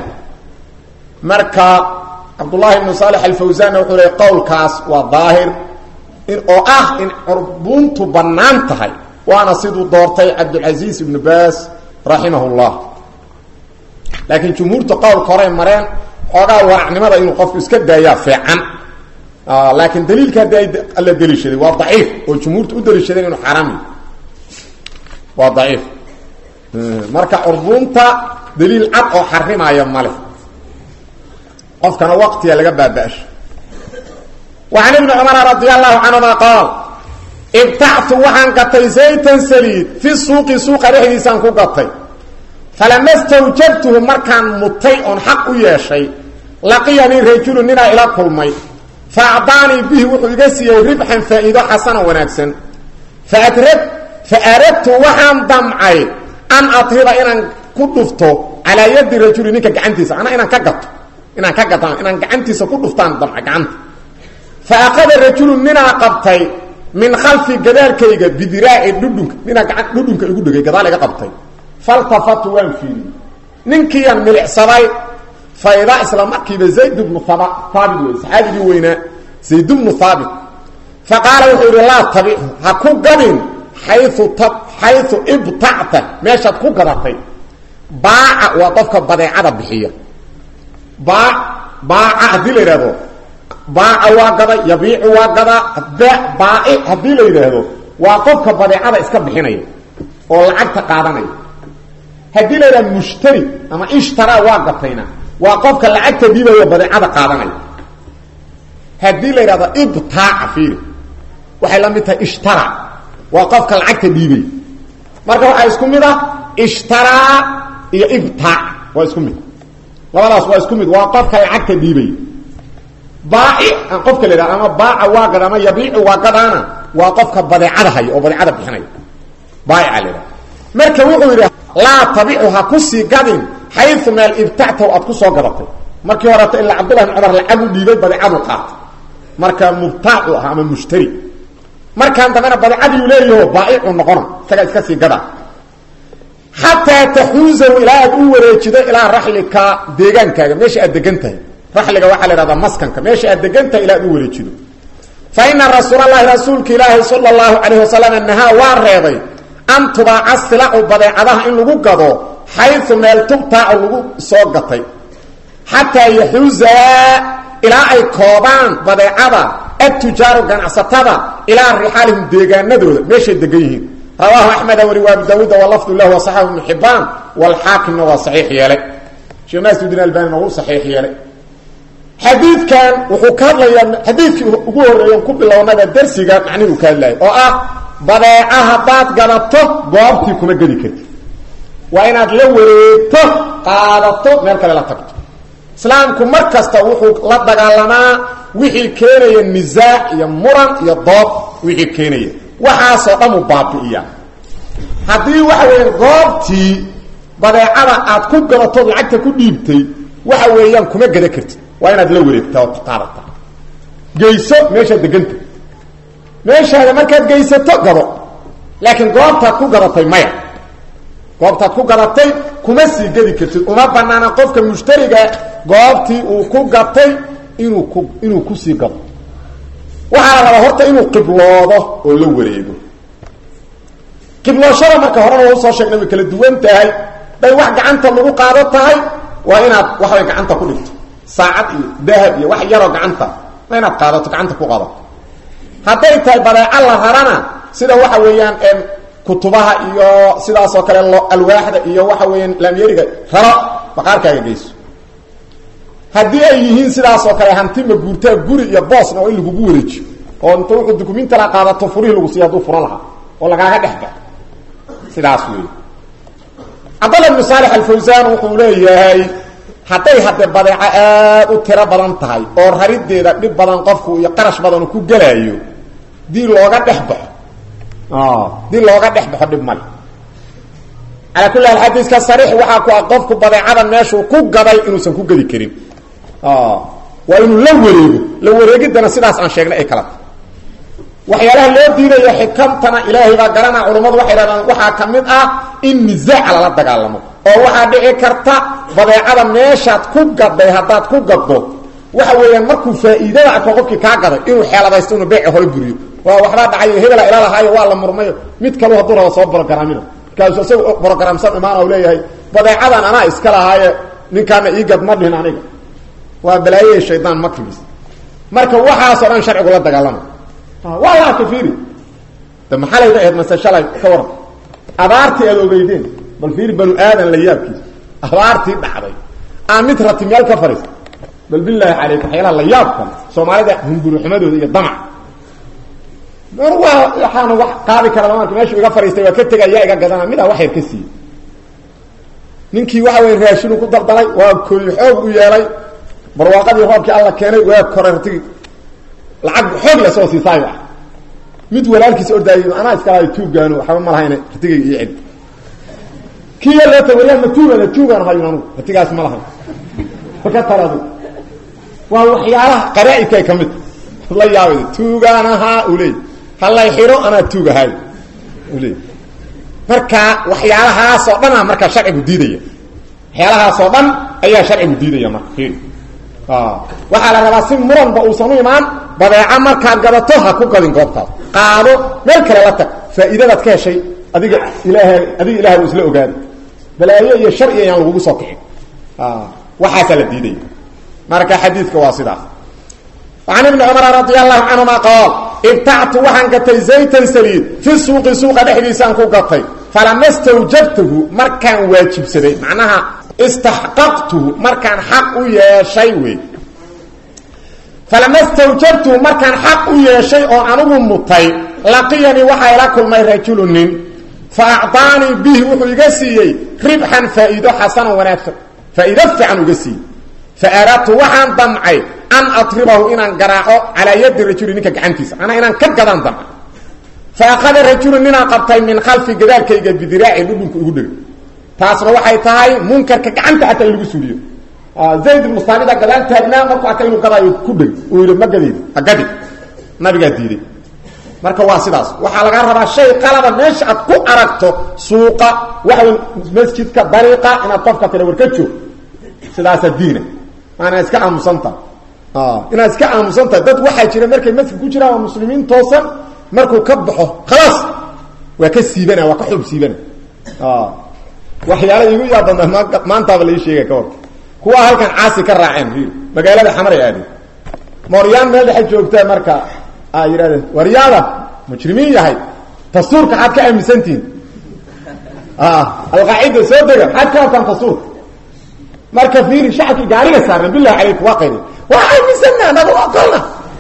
marka cabdullaahi ibnu saalex alfawsanna wuxuu leey qowlkaas waa daahir in oo ah in curbuntu bannaan tahay waana siduu doortay cabdulcasiis ibnu baas raximah llah laakiin jumhuurta qowlka horey mareen xoogaa waracnimada inuu qofku iska daayaa fiican laakiin daliilka haddii ay la deliishaday waa daciif oo jumhuurta u daliishadeen inuu xaaraam yahy waa daciif marka curbunta daliil cad oo xarimaayo male qofkana waqtiga laga baaba-sho وعن بن cمر رضي الله عنهma qاaل ibtactu waxaan gatay زaytan saliid fi suuqi suuqa dhexdiisaan ku gatay falama stawjabtuhu markaan mutay oon xaq u yeeshay laqiyanii rajulu ninaa ila kulmay faacdaanii bihi wuxuu iga siiyey ribxan faa'iido xasana wanaagsan faaradtu waxaan damcay an atriba inaan ku dhufto calaa yadi rajuli ninka gacantiisa ana inaan ka gato inaan ka gato inaan gacantiisa ku dhuftaan damca gacanta faakada rajulu ninaa qabtay min khalfi gadaalkayga bidiraaci dhudhunka ninaa gacan dhudhunka igu dhegay gadaal iga qabtay faltafatu waan fiiriyey ninkiiyaan milicsaday fayda isla markiiba zayd bnu haabit wey saxaabigii weynaa zayd bnu haabit fa qaala wuxuu yidhi laa tabichu ha ku gadin xayu xayu ibtacta meeshaad ku gadatay baaca waa qofka badeecada bixiya baa baaca haddii la yidhahdo baaca waa gada yabiicu waa gadaa baaci haddii la yidhaahdo waa qofka badeecada iska bixinaya oo lacagta qaadanaya haddii la yidhahdo mushtari ama ishtara waa gatayna waa qofka lacagta dhiibaya badeecada qaadanaya haddii la yidhahdo ibtaaca fiiri waxay la mid tahay ishtara waa qofka lacagta dhiibay marka waxaa isku mid ah ishtaraa iyo ibtaac waa isku mid labadaas waa isku mid waa qofka lacagta dhiibay baaci aan qofka la yidhahdo ama baaca waa gad ama yabiicu waa gadaana waa qofka badeecada haya oo badeecada bixinaya baaica la yidhahdo marka wuxuu yidhi laa tabicu ha ku sii gadin xayu meel ibtactahu aad ku soo gadatay markii horeta ilaa cabdullahi bn cumar lacag u dhiibay badeecadu qaatay marka mubtaacu ah ama mushtari markaan dambena badeecadiiu leeyaho baaicu noqona isagaa iska sii gada xataa taxuusahu ilaa aad u wareejido ilaa raxlika deegaankaaga meesha aad degan tahay raxliga waxaa la ihahdaa maskanka meesha aad degan tahay ilaa ad u wareejido fa ina rasuulalahi rasuulka ilaahi sala allahu calayh wasalam nahaa waa reebay an tubaaca silacu badeecadaha in lagu gado xayu meel tubtaacu lagu soo gatay xataa yaxuusaa ilaa ay koobaan badeecada atujaaru ganacsatada ilaa rixaalihim deegaanadooda meeshay degan yihiin rawaahu axmeda wari waabu daawuuda walafdu lah wasaxahu ibnu xibaan walxaakimna waa saxiix yeelay sheekh naasudin albanina wuu saxiix yeelay xadiidkan wuxuu ka hadlayaa xadiidkii ugu horreeyan ku bilownaba darsiga macnihuu ka hadlayay oo ah badeeca haddaad gadato goobtii kuma gedi karti waa inaad la wareegto qaadato meel kale la tagto islaamku mar kasta wuxuu la dagaalamaa wixii keenaya nisaac iyo muran iyo doob wixii keenaya waxaasoo dhan uu baabi'iya haddii waxa weeye goobtii badeecada aad ku gadatood lacagta ku dhiibtay waxa weeyaan kuma gada kartid waa inaad la wareegtaa oo qaadata geyso meeshaad deganta meeshaada markaad geysato gado laakiin goobtaad ku gadatay maya goobtaad ku gadatay kuma sii gedi kartid uma banaana qofka mushtariga goobtii uu ku gatay inuu ku inuu kusii gado waxaa la rabaa horta inuu qibloodo oo la wareego qiblooshada marka horena waa usoo sheegnay way kala duwan tahay day wax gacanta lagu qaado tahay waa inaad waxbay gacanta ku dhigto saacad iyo dahab iyo wax yaroo gacanta waa inaad qaadato gacanta ku qaadato hadday tahay badeeco la rarana sida waxa weeyaan kutubaha iyo sidaasoo kale alwaaxda iyo waxa weeyaan laamyeriga raro baqaarkaaga geyso haddii ay yihiin sidaasoo kale hanti maguurtaa guri iyo boosna oo in lagugu wareejiyo oo inta wuxuu dukuminta la qaadato furihii lagu siiya hadduu furo lahaa oo lagaaga dhex galo sidaas wey cabdalla ibnu saalix alfawsaan wuxuu leeyahay hadday hadde badeeco aad u tiro badan tahay oo rarideeda dhib badan qofku iyo qarash badan ku gelaayo dii looga dhex baxo dii looga dhex baxo dhib male calaa kulli haal xadiiska sariix waxaa ku ah qofku badeecadan meeshuu ku gaday inuusan ku gedi karin waa inuu la wareego la wareegidana sidaas aan sheegnay ay kala tahay waxyaalaha loo diidayo xikamtana ilaahay baa garanaa culammadu waxay dhahdaan waxaa ka mid ah in nisaaca lala dagaalamo oo waxaa dhici karta badeecada meeshaad ku gaday haddaad ku gaddo waxa weeyaan markuu faa'iidada arko qofkii kaa gaday inuu xeeladaysto inuu beeci hore buriyo waa waxbaa dhacayo hebela ila lahaayo waa la murmayo mid kalu hadduu raba soo brogaraamina markaasu isaga brogramsan imaan u leeyahay badeecadan anaa iska lahaaye ninkaana ii gad ma dhihin aniga waa balaayahey shaydaan makrigiis marka waxaasoo dhan sharcigu la dagaalama waa la arkay fiiri de maxalayda ahayd mase shalay ka waran abaartii aad ogeydeen bal fiiri banu aadan la yaabkiisa abaartii dhacday aan mid rati meel ka fariista bal bilaahi calayk waxyaalaha la yaabkan soomaalida hunguruxumadooda iyo damac waa waxaana wax qaadi kara lama arka meeshuu iga fariistay waa ka tegay yaa iga gadana midaa wax yar ka siiyey ninkii waxa weya raashinu ku daldalay waa kooyi xoog u yeelay barwaaqadii roobkii alla keenay waa korartigi lacag xoog la soo siisaayo ah mid walaalkiisa ordaayay anaa iska lahay tuugaano waxba ma lahayna ratigayga iyo celi kiya loo ta waryaa ma tuugana tuugaan hayun anugu ratigaas ma lahay ka taladu waa waxyaalaha qaraa-ibkay ka mid la yaabay tuugaan ahaa u leey halay xiro anaa tuugahay u leey marka waxyaalahaasoo dhan a markaa sharcigu diidaya waxyaalahaasoo dhan ayaa sharcigu diidaya marka waxaa la rabaa si muranba uusan u imaan badeeco markaad gadato ha ku gadin goobtaas qaado meel kale la tag faa'iidadaad ka heshay adiga ilaaha adiga ilahay u isla ogaada balaayo iyo shar iyo ayaan lagugu soo kixin waxaasaa la diidaya marka xadiidka waa sidaas an ibni cumar radi allahu canhuma qaal ibtactu waxaan gatay zaytan saliid fi suuqi suuqa dhexdiisaan ku gatay falama stawjabtahu markaan waajibsaday macnaha istaxqaqtuhu markaan xaq u yeeshay wey falama stawjabtuhu markaan xaq u yeeshay oo anugu mutay laqiyanii waxaa ila kulmay rajulu nin fa acطaanii bihi wuxuu iga siiyey ribxan faa'iido xasanan wanaagsan faa'iido fiican uga siiyey fa aradtu waxaan damcay an atribahu inaan garaaco calaa yadi rajuli ninka gacantiisa anaa inaan ka gadaan damcay fa akhada rajulu ninaan qabtay min khalfi gadaalkayga bidiraaci dhudhunka igu dhegay taasna waxay tahay munkarka gacanta xataa in lagu suuliyo zayd ibnu saamida gadaal taagnaa markuu arka inuu gadaayo ku dheg uu yidhi ma gadeed ha gadi nabigaa diiday marka waa sidaas waxaa lagaa rabaa shay qalaba meesha aad ku aragto suuqa waxawy masjidka dariiqa inaad qofka tira war ka joog sidaasaa diina maana iska aamusantaha inaad iska aamusantahay dad waxaa jira markay masjid ku jiraan waa muslimiin toosan markuu ka baxo khalaas waa ka siibana waa ka xoob siibana waxyaala igu yaabana maantaaba lai sheega ka hor kuwa halkan caasi ka raaceen i magaalada xamaray aadeen mooryaan meel dhexa joogtaa marka a yidhahdeen waryaada mujrimiin yahay dastuurka xaad ka aaminsantihin alqaacida soo dega xaad ka abtaan dastuurka marka fiiri shacabkii gaariga saarna bilahi calaykum waa qayri waa aaminsanna anaga aqolna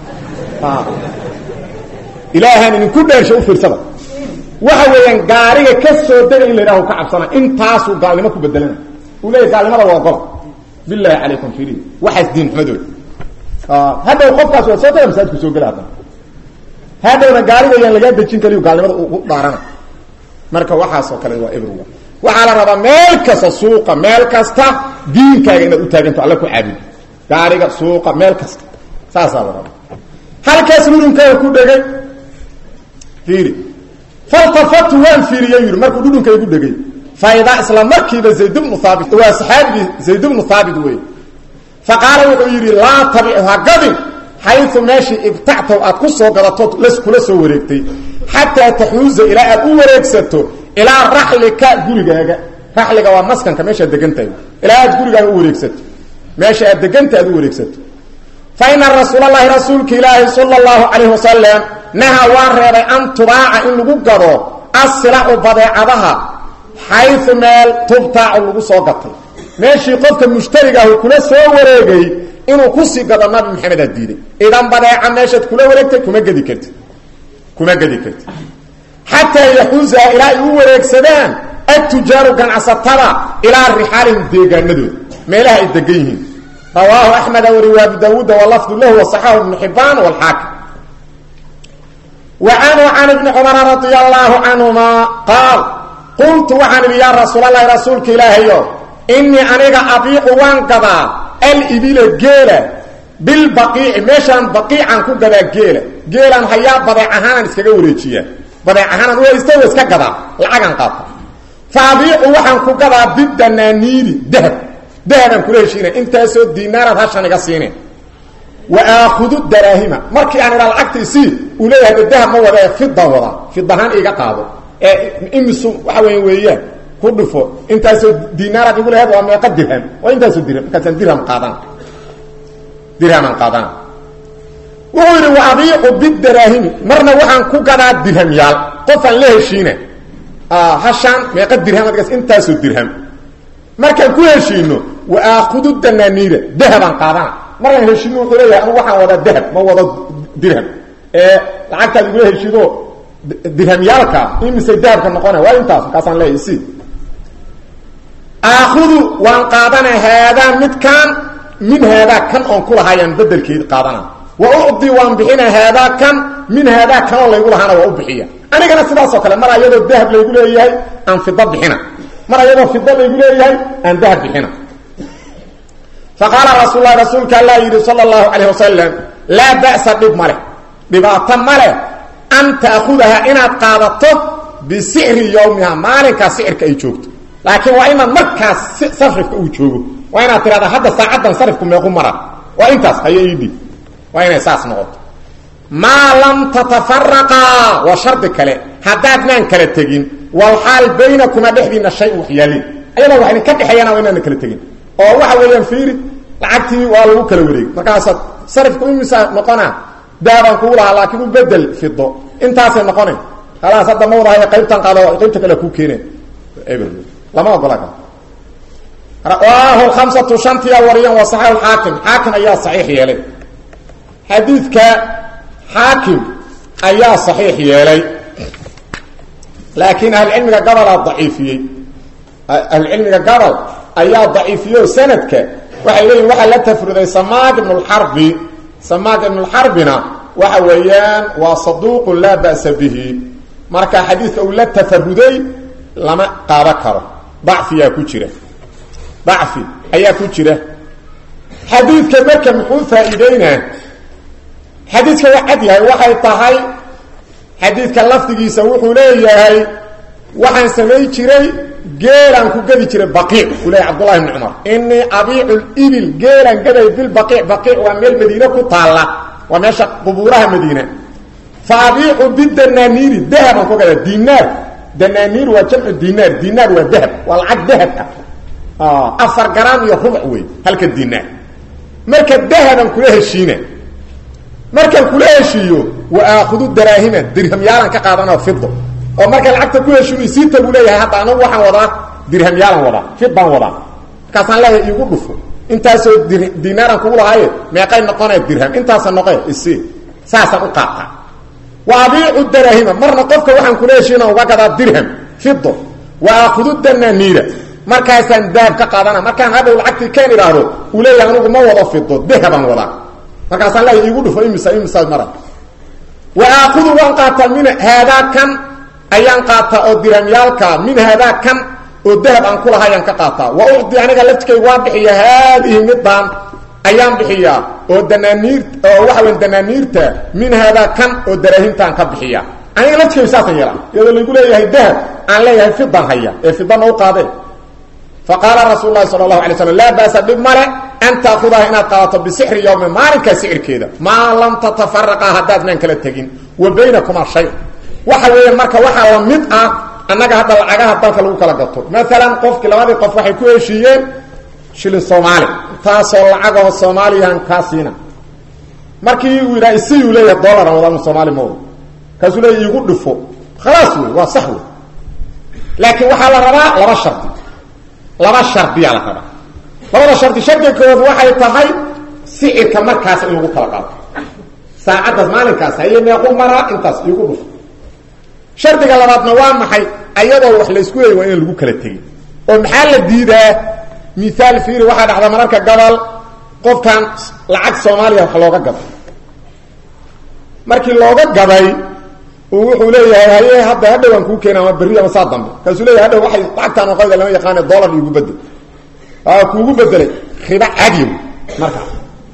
ilaahaan idinku dheersha u fiirsada waxa weeyaan gaariga ka soo dega in la yidhaho ka cabsana intaasuu gaalnimo ku bedelana uu leeyahy gaalnimada waa gola bilahi calaykum fiiri waxaas diin xumadooda hadhow qofkaas waa soo dega masaajidku soo gela haddana hadhowna gaariga yaan lagaa dejin kaliyu gaalnimada ugu dhaarana marka waxaasoo kale waa everyone waxaa la rabaa meel kasta suuqa meel kasta diinkaaga inaad u taaganto alla ku caabudo gaariga suuqa meel kasta saasaa la rabaa halkaas dhudhunkaaga ku dhegay fiiri faltafatu waan fiiriya yidhi markuu dhudhunka igu dhegay faidaa isla markiiba zayd bnu haabit waa saxaabigii zayd bnu haabit wey fa qaala wuxuu yidhi laa tabicu ha gadin xayu meeshii ibtactow aad ku soo gadato kula soo wareegtay xataa taxuuza ilaa aad u wareegsato ilaa raxlika gurigaaga raxliga waa maskanka meeshaad degantahay ilaa aad gurigaaga u wareegsato meesha aad deganta aad u wareegsato fa ina rasuul allahi rasuulka ilaahi sala allahu calayh wasalam naha waa reebay an tubaaca in lagu gado asilacu badeecadaha xayu meel tubtaacu lagu soo gatay meeshii qofka mushtarigaah kula soo wareegay inuu kusii gado nabi maxamedaa diiday idan badeeca meeshaad kula wareegtay kuma gedi kartid kuma gedi kartid xataa yaxuusaha ilaa ay u wareegsadaan atujaaru ganacsatada ilaa rixaalihim deegaanadooda meelaha ay degan yihiin rawaahu axmeda wariwa abu daawuuda walafdu lahu wasaxahu ibnu xibaan walxaakim wa canhu can ibni cumara radia allaahu canhuma qaal qultu waxaan idhi yaa rasuulalahi rasuulka ilaahayo inii aniga abiicu waan gadaa alibila geela bilbaqiici meeshaan baqiican ku gadaa geela geelaan hayaa badeec ahaanaan iskaga wareejiyaa badeec ahaanaan u haysta wa iska gadaa lacagaan qaata fa abiicu waxaan ku gadaa bidanaaniiri dahab dahabaan kula heshiina intaasoo diinaaraad hashan iga siine wa aakhudu daraahima markii aan idhaa lacagta isii uu leeyahay de dahab ma wada fidan wada fidahaan iga qaado ee imisu waxa weya weeyaan ku dhufo intaasoo diinaaraad igu laheed waa meeqa dirham waa intaasoo dirham markaasaan dirham qaadana dirhamaan qaadana wuxuu yidhi wa abiicu bidaraahimi marna waxaan ku gadaa dirhamyaal qofaan la heshiina hashaan meeqa dirham adgas intaasoo dirham markaan ku heshiino wa aakhudu danaaniira dahabaan qaadana markaan heshiino wuxuu leeyahay anugu waxaan wadaa dahab ma wado dirham ee lacagtaad igula heshiido dirhamyaalka imisay dahabka noqona waa intaas markaasaan leeyahay si aakhudu waan qaadana haadaa midkaan min haadaa kan oon ku lahaayaan bedelkeed qaadana wa ucdi waan bixina haadaa kan min haadaa kanoo laygu lahaana waa u bixiya anigana sidaasoo kale mar ayadoo dahab laygu leeyahay aan fida bixina mar ayadoo fida laygu leeyahay aan dahab bixina fa qaala rasuul lahi rasuulka allaa yidhi sala allahu calayh wasalam laa ba'sa dhib ma leh dhibaato ma leh an ta'khudaha inaad qaadato bisicri yowmiha maalinkaa sicirka ay joogto laakiin waa inaad markaas sarifka uu joogo waa inaad tidhahdaa hadda saacaddan sarifku meequ mara waa intaas hayo iidhi waa inay saas noqoto maa lam tatafaraqaa waa shardi kale haddaadnaan kala tegin walxaal baynakuma dhexdiina shay waxyaalin ayadoo wax idinka dhexeeyana waa inaana kala tegin oo waxa weeyaan fiiri lacagtii waa lagu kala wareegi markaasaad sarifku imisa noqona dahabaan kugu lahaa laakiin u bedel fido intaasay noqona khalaas hadda ma wadahayo qaybtan qaado qaybta kale kuu keeneen lama ogola ka rawaahu lkhamsatu shantiya wariyan wa saxiix xaakim xaakim ayaa saxiix yeelay xadiidka xaakim ayaa saxiix yeelay laakiin ahlucilmiga gabalaa daciifiyey ahlucilmiga gabal ayaa daciifiyey oo sanadka waxay leeyihin waxaa la tafruday samaag ibnu lxarbi samaag ibnu lxarbina waxa weeyaan waa saduuqun laa ba'sa bihi marka xadiidka uu la tafaruday lama qaado karo dacfiyaa ku jira dacfi ayaa ku jira xadiidka marka muxuu faa'iideynaa xadiidka waa cad yahay waxay tahay xadiidka lafdigiisa wuxuu leeyahay waxaan samayn jiray geelaan ku gadi jiray baqiic uu leeyahy cabdullahi bni cumar inii abiicu libil geelaan gaday bilbaqiic baqiic waa meel madiine ku taalla waa meesha qubuuraha madiina fa abiicu bidanaaniiri dahabaan ku gadaa dinaar danaaniir waa jamcu dinaar dinaar waa dahab waa lacag dahab ah afar garaam iyo rubuc wey halka dinaar marka dahaban kula heshiina markaan kula heshiiyo wa aakhudu daraahima dirhamyaalan ka qaadana fido oo marka lacagta ku heshiino isiita buu leeyahay hadda anagu waxaan wadaa dirhamyaalan wadaa fid baan wadaa markaasaan leeyahay iigu dhufo intaasoo dinaaran kugu lahaaye meeqay noqonee dirham intaasa noqe isi saasaan u qaataa wa abiicu daraahima marna qofka waxaan kula heshiina uga gadaa dirham fido wa aakhudu danaaniira markaasaan dahab ka qaadana markaan hadhow lacagtii keen idhaahdo uu leeyahay anigu ma wado fido dahabaan wadaa markaasaan leeyahay iigu dhufo imisa imisa mara wa aakudu waan qaataa min haadaa kan ayaan qaataa oo dirhamyaalka min haadaa kan oo dahab aan kulahayaan ka qaataa wa ucdi aniga laftikaygu waan bixiya haadihi midaan ayaan bixiyaa oo danaaniir oo waxa weya danaaniirta min haadaa kan oo daraahintaan ka bixiya aniga laftikaygu saasaan yeelaa iyadoo laygu leeyahay dahab aan leeyahay fidan haya ee fidana u qaadee fa qaala rasuul lahi sala allahu alay slam laa baasa dhib male an taakudaha inaad qaadato bisixri yowmi maalinkaa sicirkeeda maa lam tatafaraqa haddaadnaan kala tegin wa baynakumaa shay waxa weeye marka waxaa la mid ah annaga hadda lacagaha dalka lagu kala gato maalan qofkii labadii qof waxay ku heshiiyeen shilin soomaali taasoo lacagaho soomaaliyahan kaa siina markii uu yidhaha isiyuu leeyahay dollaran wadamu soomaali mawda kaasuu leeya iigu dhifo khalaas wey waa sax wey laakiin waxaa la rabaa laba shardi laba shardiyaa la rabaa labada shardi shardiga koowaad waxay tahay sicirka markaas in lagu kala qaato saacaddaas maalinkaas haye meequ maraa intaas iigu dhufo shardiga labaadna waa maxay ayadoo wax laysku leeyay waa inaan lagu kala tegin oo maxaa la diidaa miaal fiiri waxaa dhacda mararka gabal qofkan lacag soomaaliya wax looga gaday markii looga gaday uu wuxuu leeyahay haye hadda hadhow aan kuu keena ama berri ama saa dambe kaasuu leeyahay hadhow waxay lacagtaan oo qayda lama yaqaane dollar iigu bedel kuugu bedelay riba caadi wey markaas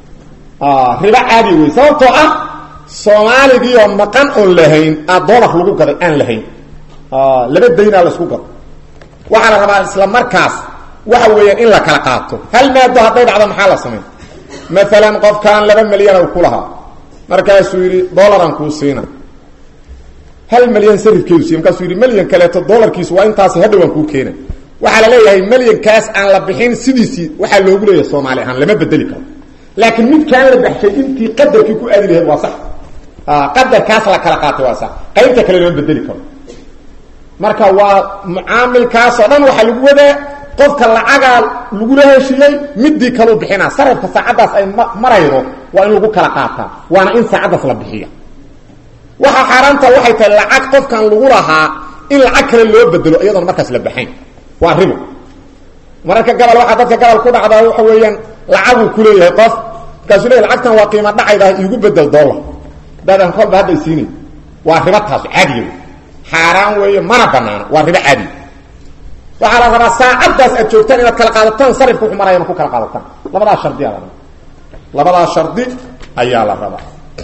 riba caadi wey sababtoo ah soomaaligiioo maqan oon lahayn aa dollar lagu gaday aan lahayn laba daynaa laisku gado waxaa la rabaa isla markaas waxa weeyaan in la kala qaato hal maado hadday dhacdo maxaa la samay maalan qofkan laba milyana ku lahaa markaasuu yidhi dollaraan kuu siina hal milyan sarifkeedu siiy markaasuu yidhi milyan kaleeto dollarkiisu waa intaas hadhowaan kuu keena waxaa la leeyahay milyankaas aan la bixin sidiisii waxaa loogu leeyahay soomaali ahaan lama bedeli karo laakiin midkaan la baxshay intii qadarkii ku aadi lahayd waa sax qadarkaas la kala qaatay waa sax qaybta kale lama bedeli karo marka waa mucaamilkaasoo dhan waxaa lagu wadaa qofka lacagaa lagula heshiiyey midii kaleu bixinaa sarafka saacaddaas ay maraydo waa in lagu kala qaataa waana in saacaddaas la bixiya waxaa xaaraanta waxay tahay lacag qofkan lagu lahaa in lacag kale loo bedelo iyadoona markaas la baxayn waa ribo mararka gabal waxaa dadka gabal ku dhacdaa waxa weeyaan lacaguu kuleeyahay qof markaasuu leeyahy lacagtan waa qiimo dhacayda iigu bedel dollar daadaan kolba hadda isiinay waa ribo taas caadiga wey xaaraan weeye mana banaano waa ribo caadiga waxaa la rabaa saacaddaas aad joogtaan inaad kala qaadataan sarifka wuxuu maraya ku kala qaadataan labadaas shardiyaa la rabaa labadaas shardi ayaa la rabaa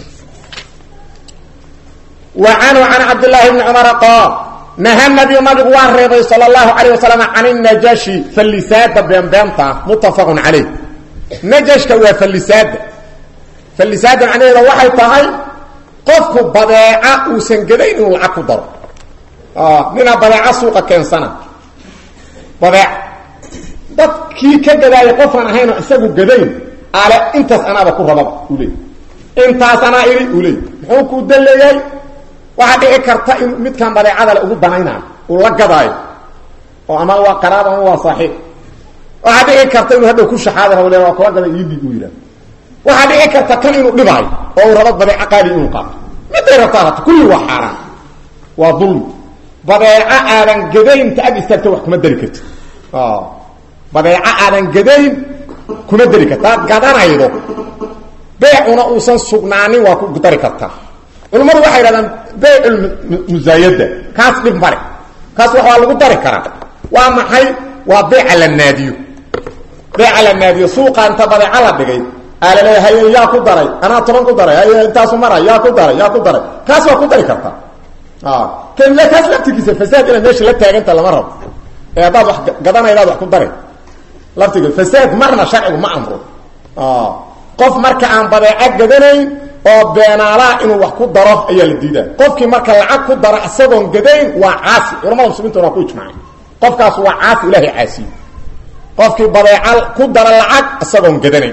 wa canhu can cabdillaahi bni cumara qaal naha nabiyu nabigu waa reebay sal اlahu alayه wasalam can najashi fallisaada beenbeenta muttafaqun calayh najashka waa fallisaada fallisaada macnaheeda waxay tahay qofku badeeca uusan gadayn inuu lacag ku daro ninaa badeeca suuqa keensana badeec dadkii ka gadaaya qofaan ahayn oo isagu gadayn ale intaas anaaba ku rababa uu leey intaas anaa idhi uu leey muxuu kuu dan leeyahay waxaa dhici karta in midkan badeecada le ugu danaynaayo uu la gadaayo oo ama waa qaraab ama waa saaxiib waxaa dhici karta inuu hadhow ku shaxaadi rabo le waa kula gada iidib uu yidhahdo waxaa dhici karta kan inuu dhibaayo oo uu rabo badeeco qaali inuu qaato miday rabtaa hata kulli waa xaaraan waa dulmi badeeco aadan gadayn ta ag istaagta wax kuma dari karti badeeco aadan gadayn kuma dari karta hadaad gadanaydo beecuna uusan sugnaanin waa ku dari kartaa culammadu waxay yidhahdaan beyculmusaayada kaas dhib male kaas waa lagu dari karaa waa maxay waa beeca la naadiyo beeca la naadiyo suuqa inta badeeca la dhigay aa laleeya haye yaa ku daray anaa toban ku daray haye intaasu mara yaa ku daray yaa ku daray kaas waa ku dari kartaa kaas laftigiisa fasaad inaad meesha la taaganta lama rabo ee haddaad wax gadanaydaad wax ku dari laftiga fasaad marna sharcigu ma amro qof marka aan badeeco gadanayn oo beenaalaha inuu wax ku daro ayaa la diidaa qofkii marka lacag ku daro isagoon gadayn waa caasi culamada muslimiinta waa ku ijmaacay qofkaas waa caasi ilaahay caasiye qofkii badeeca ku dara lacag isagoon gadanayn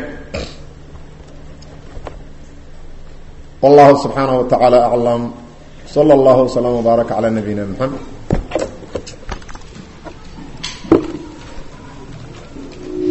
wallahu subxaanaه wa taعaalى aclam slى اllah وsلام وbaarك عlى nabiyina mxamed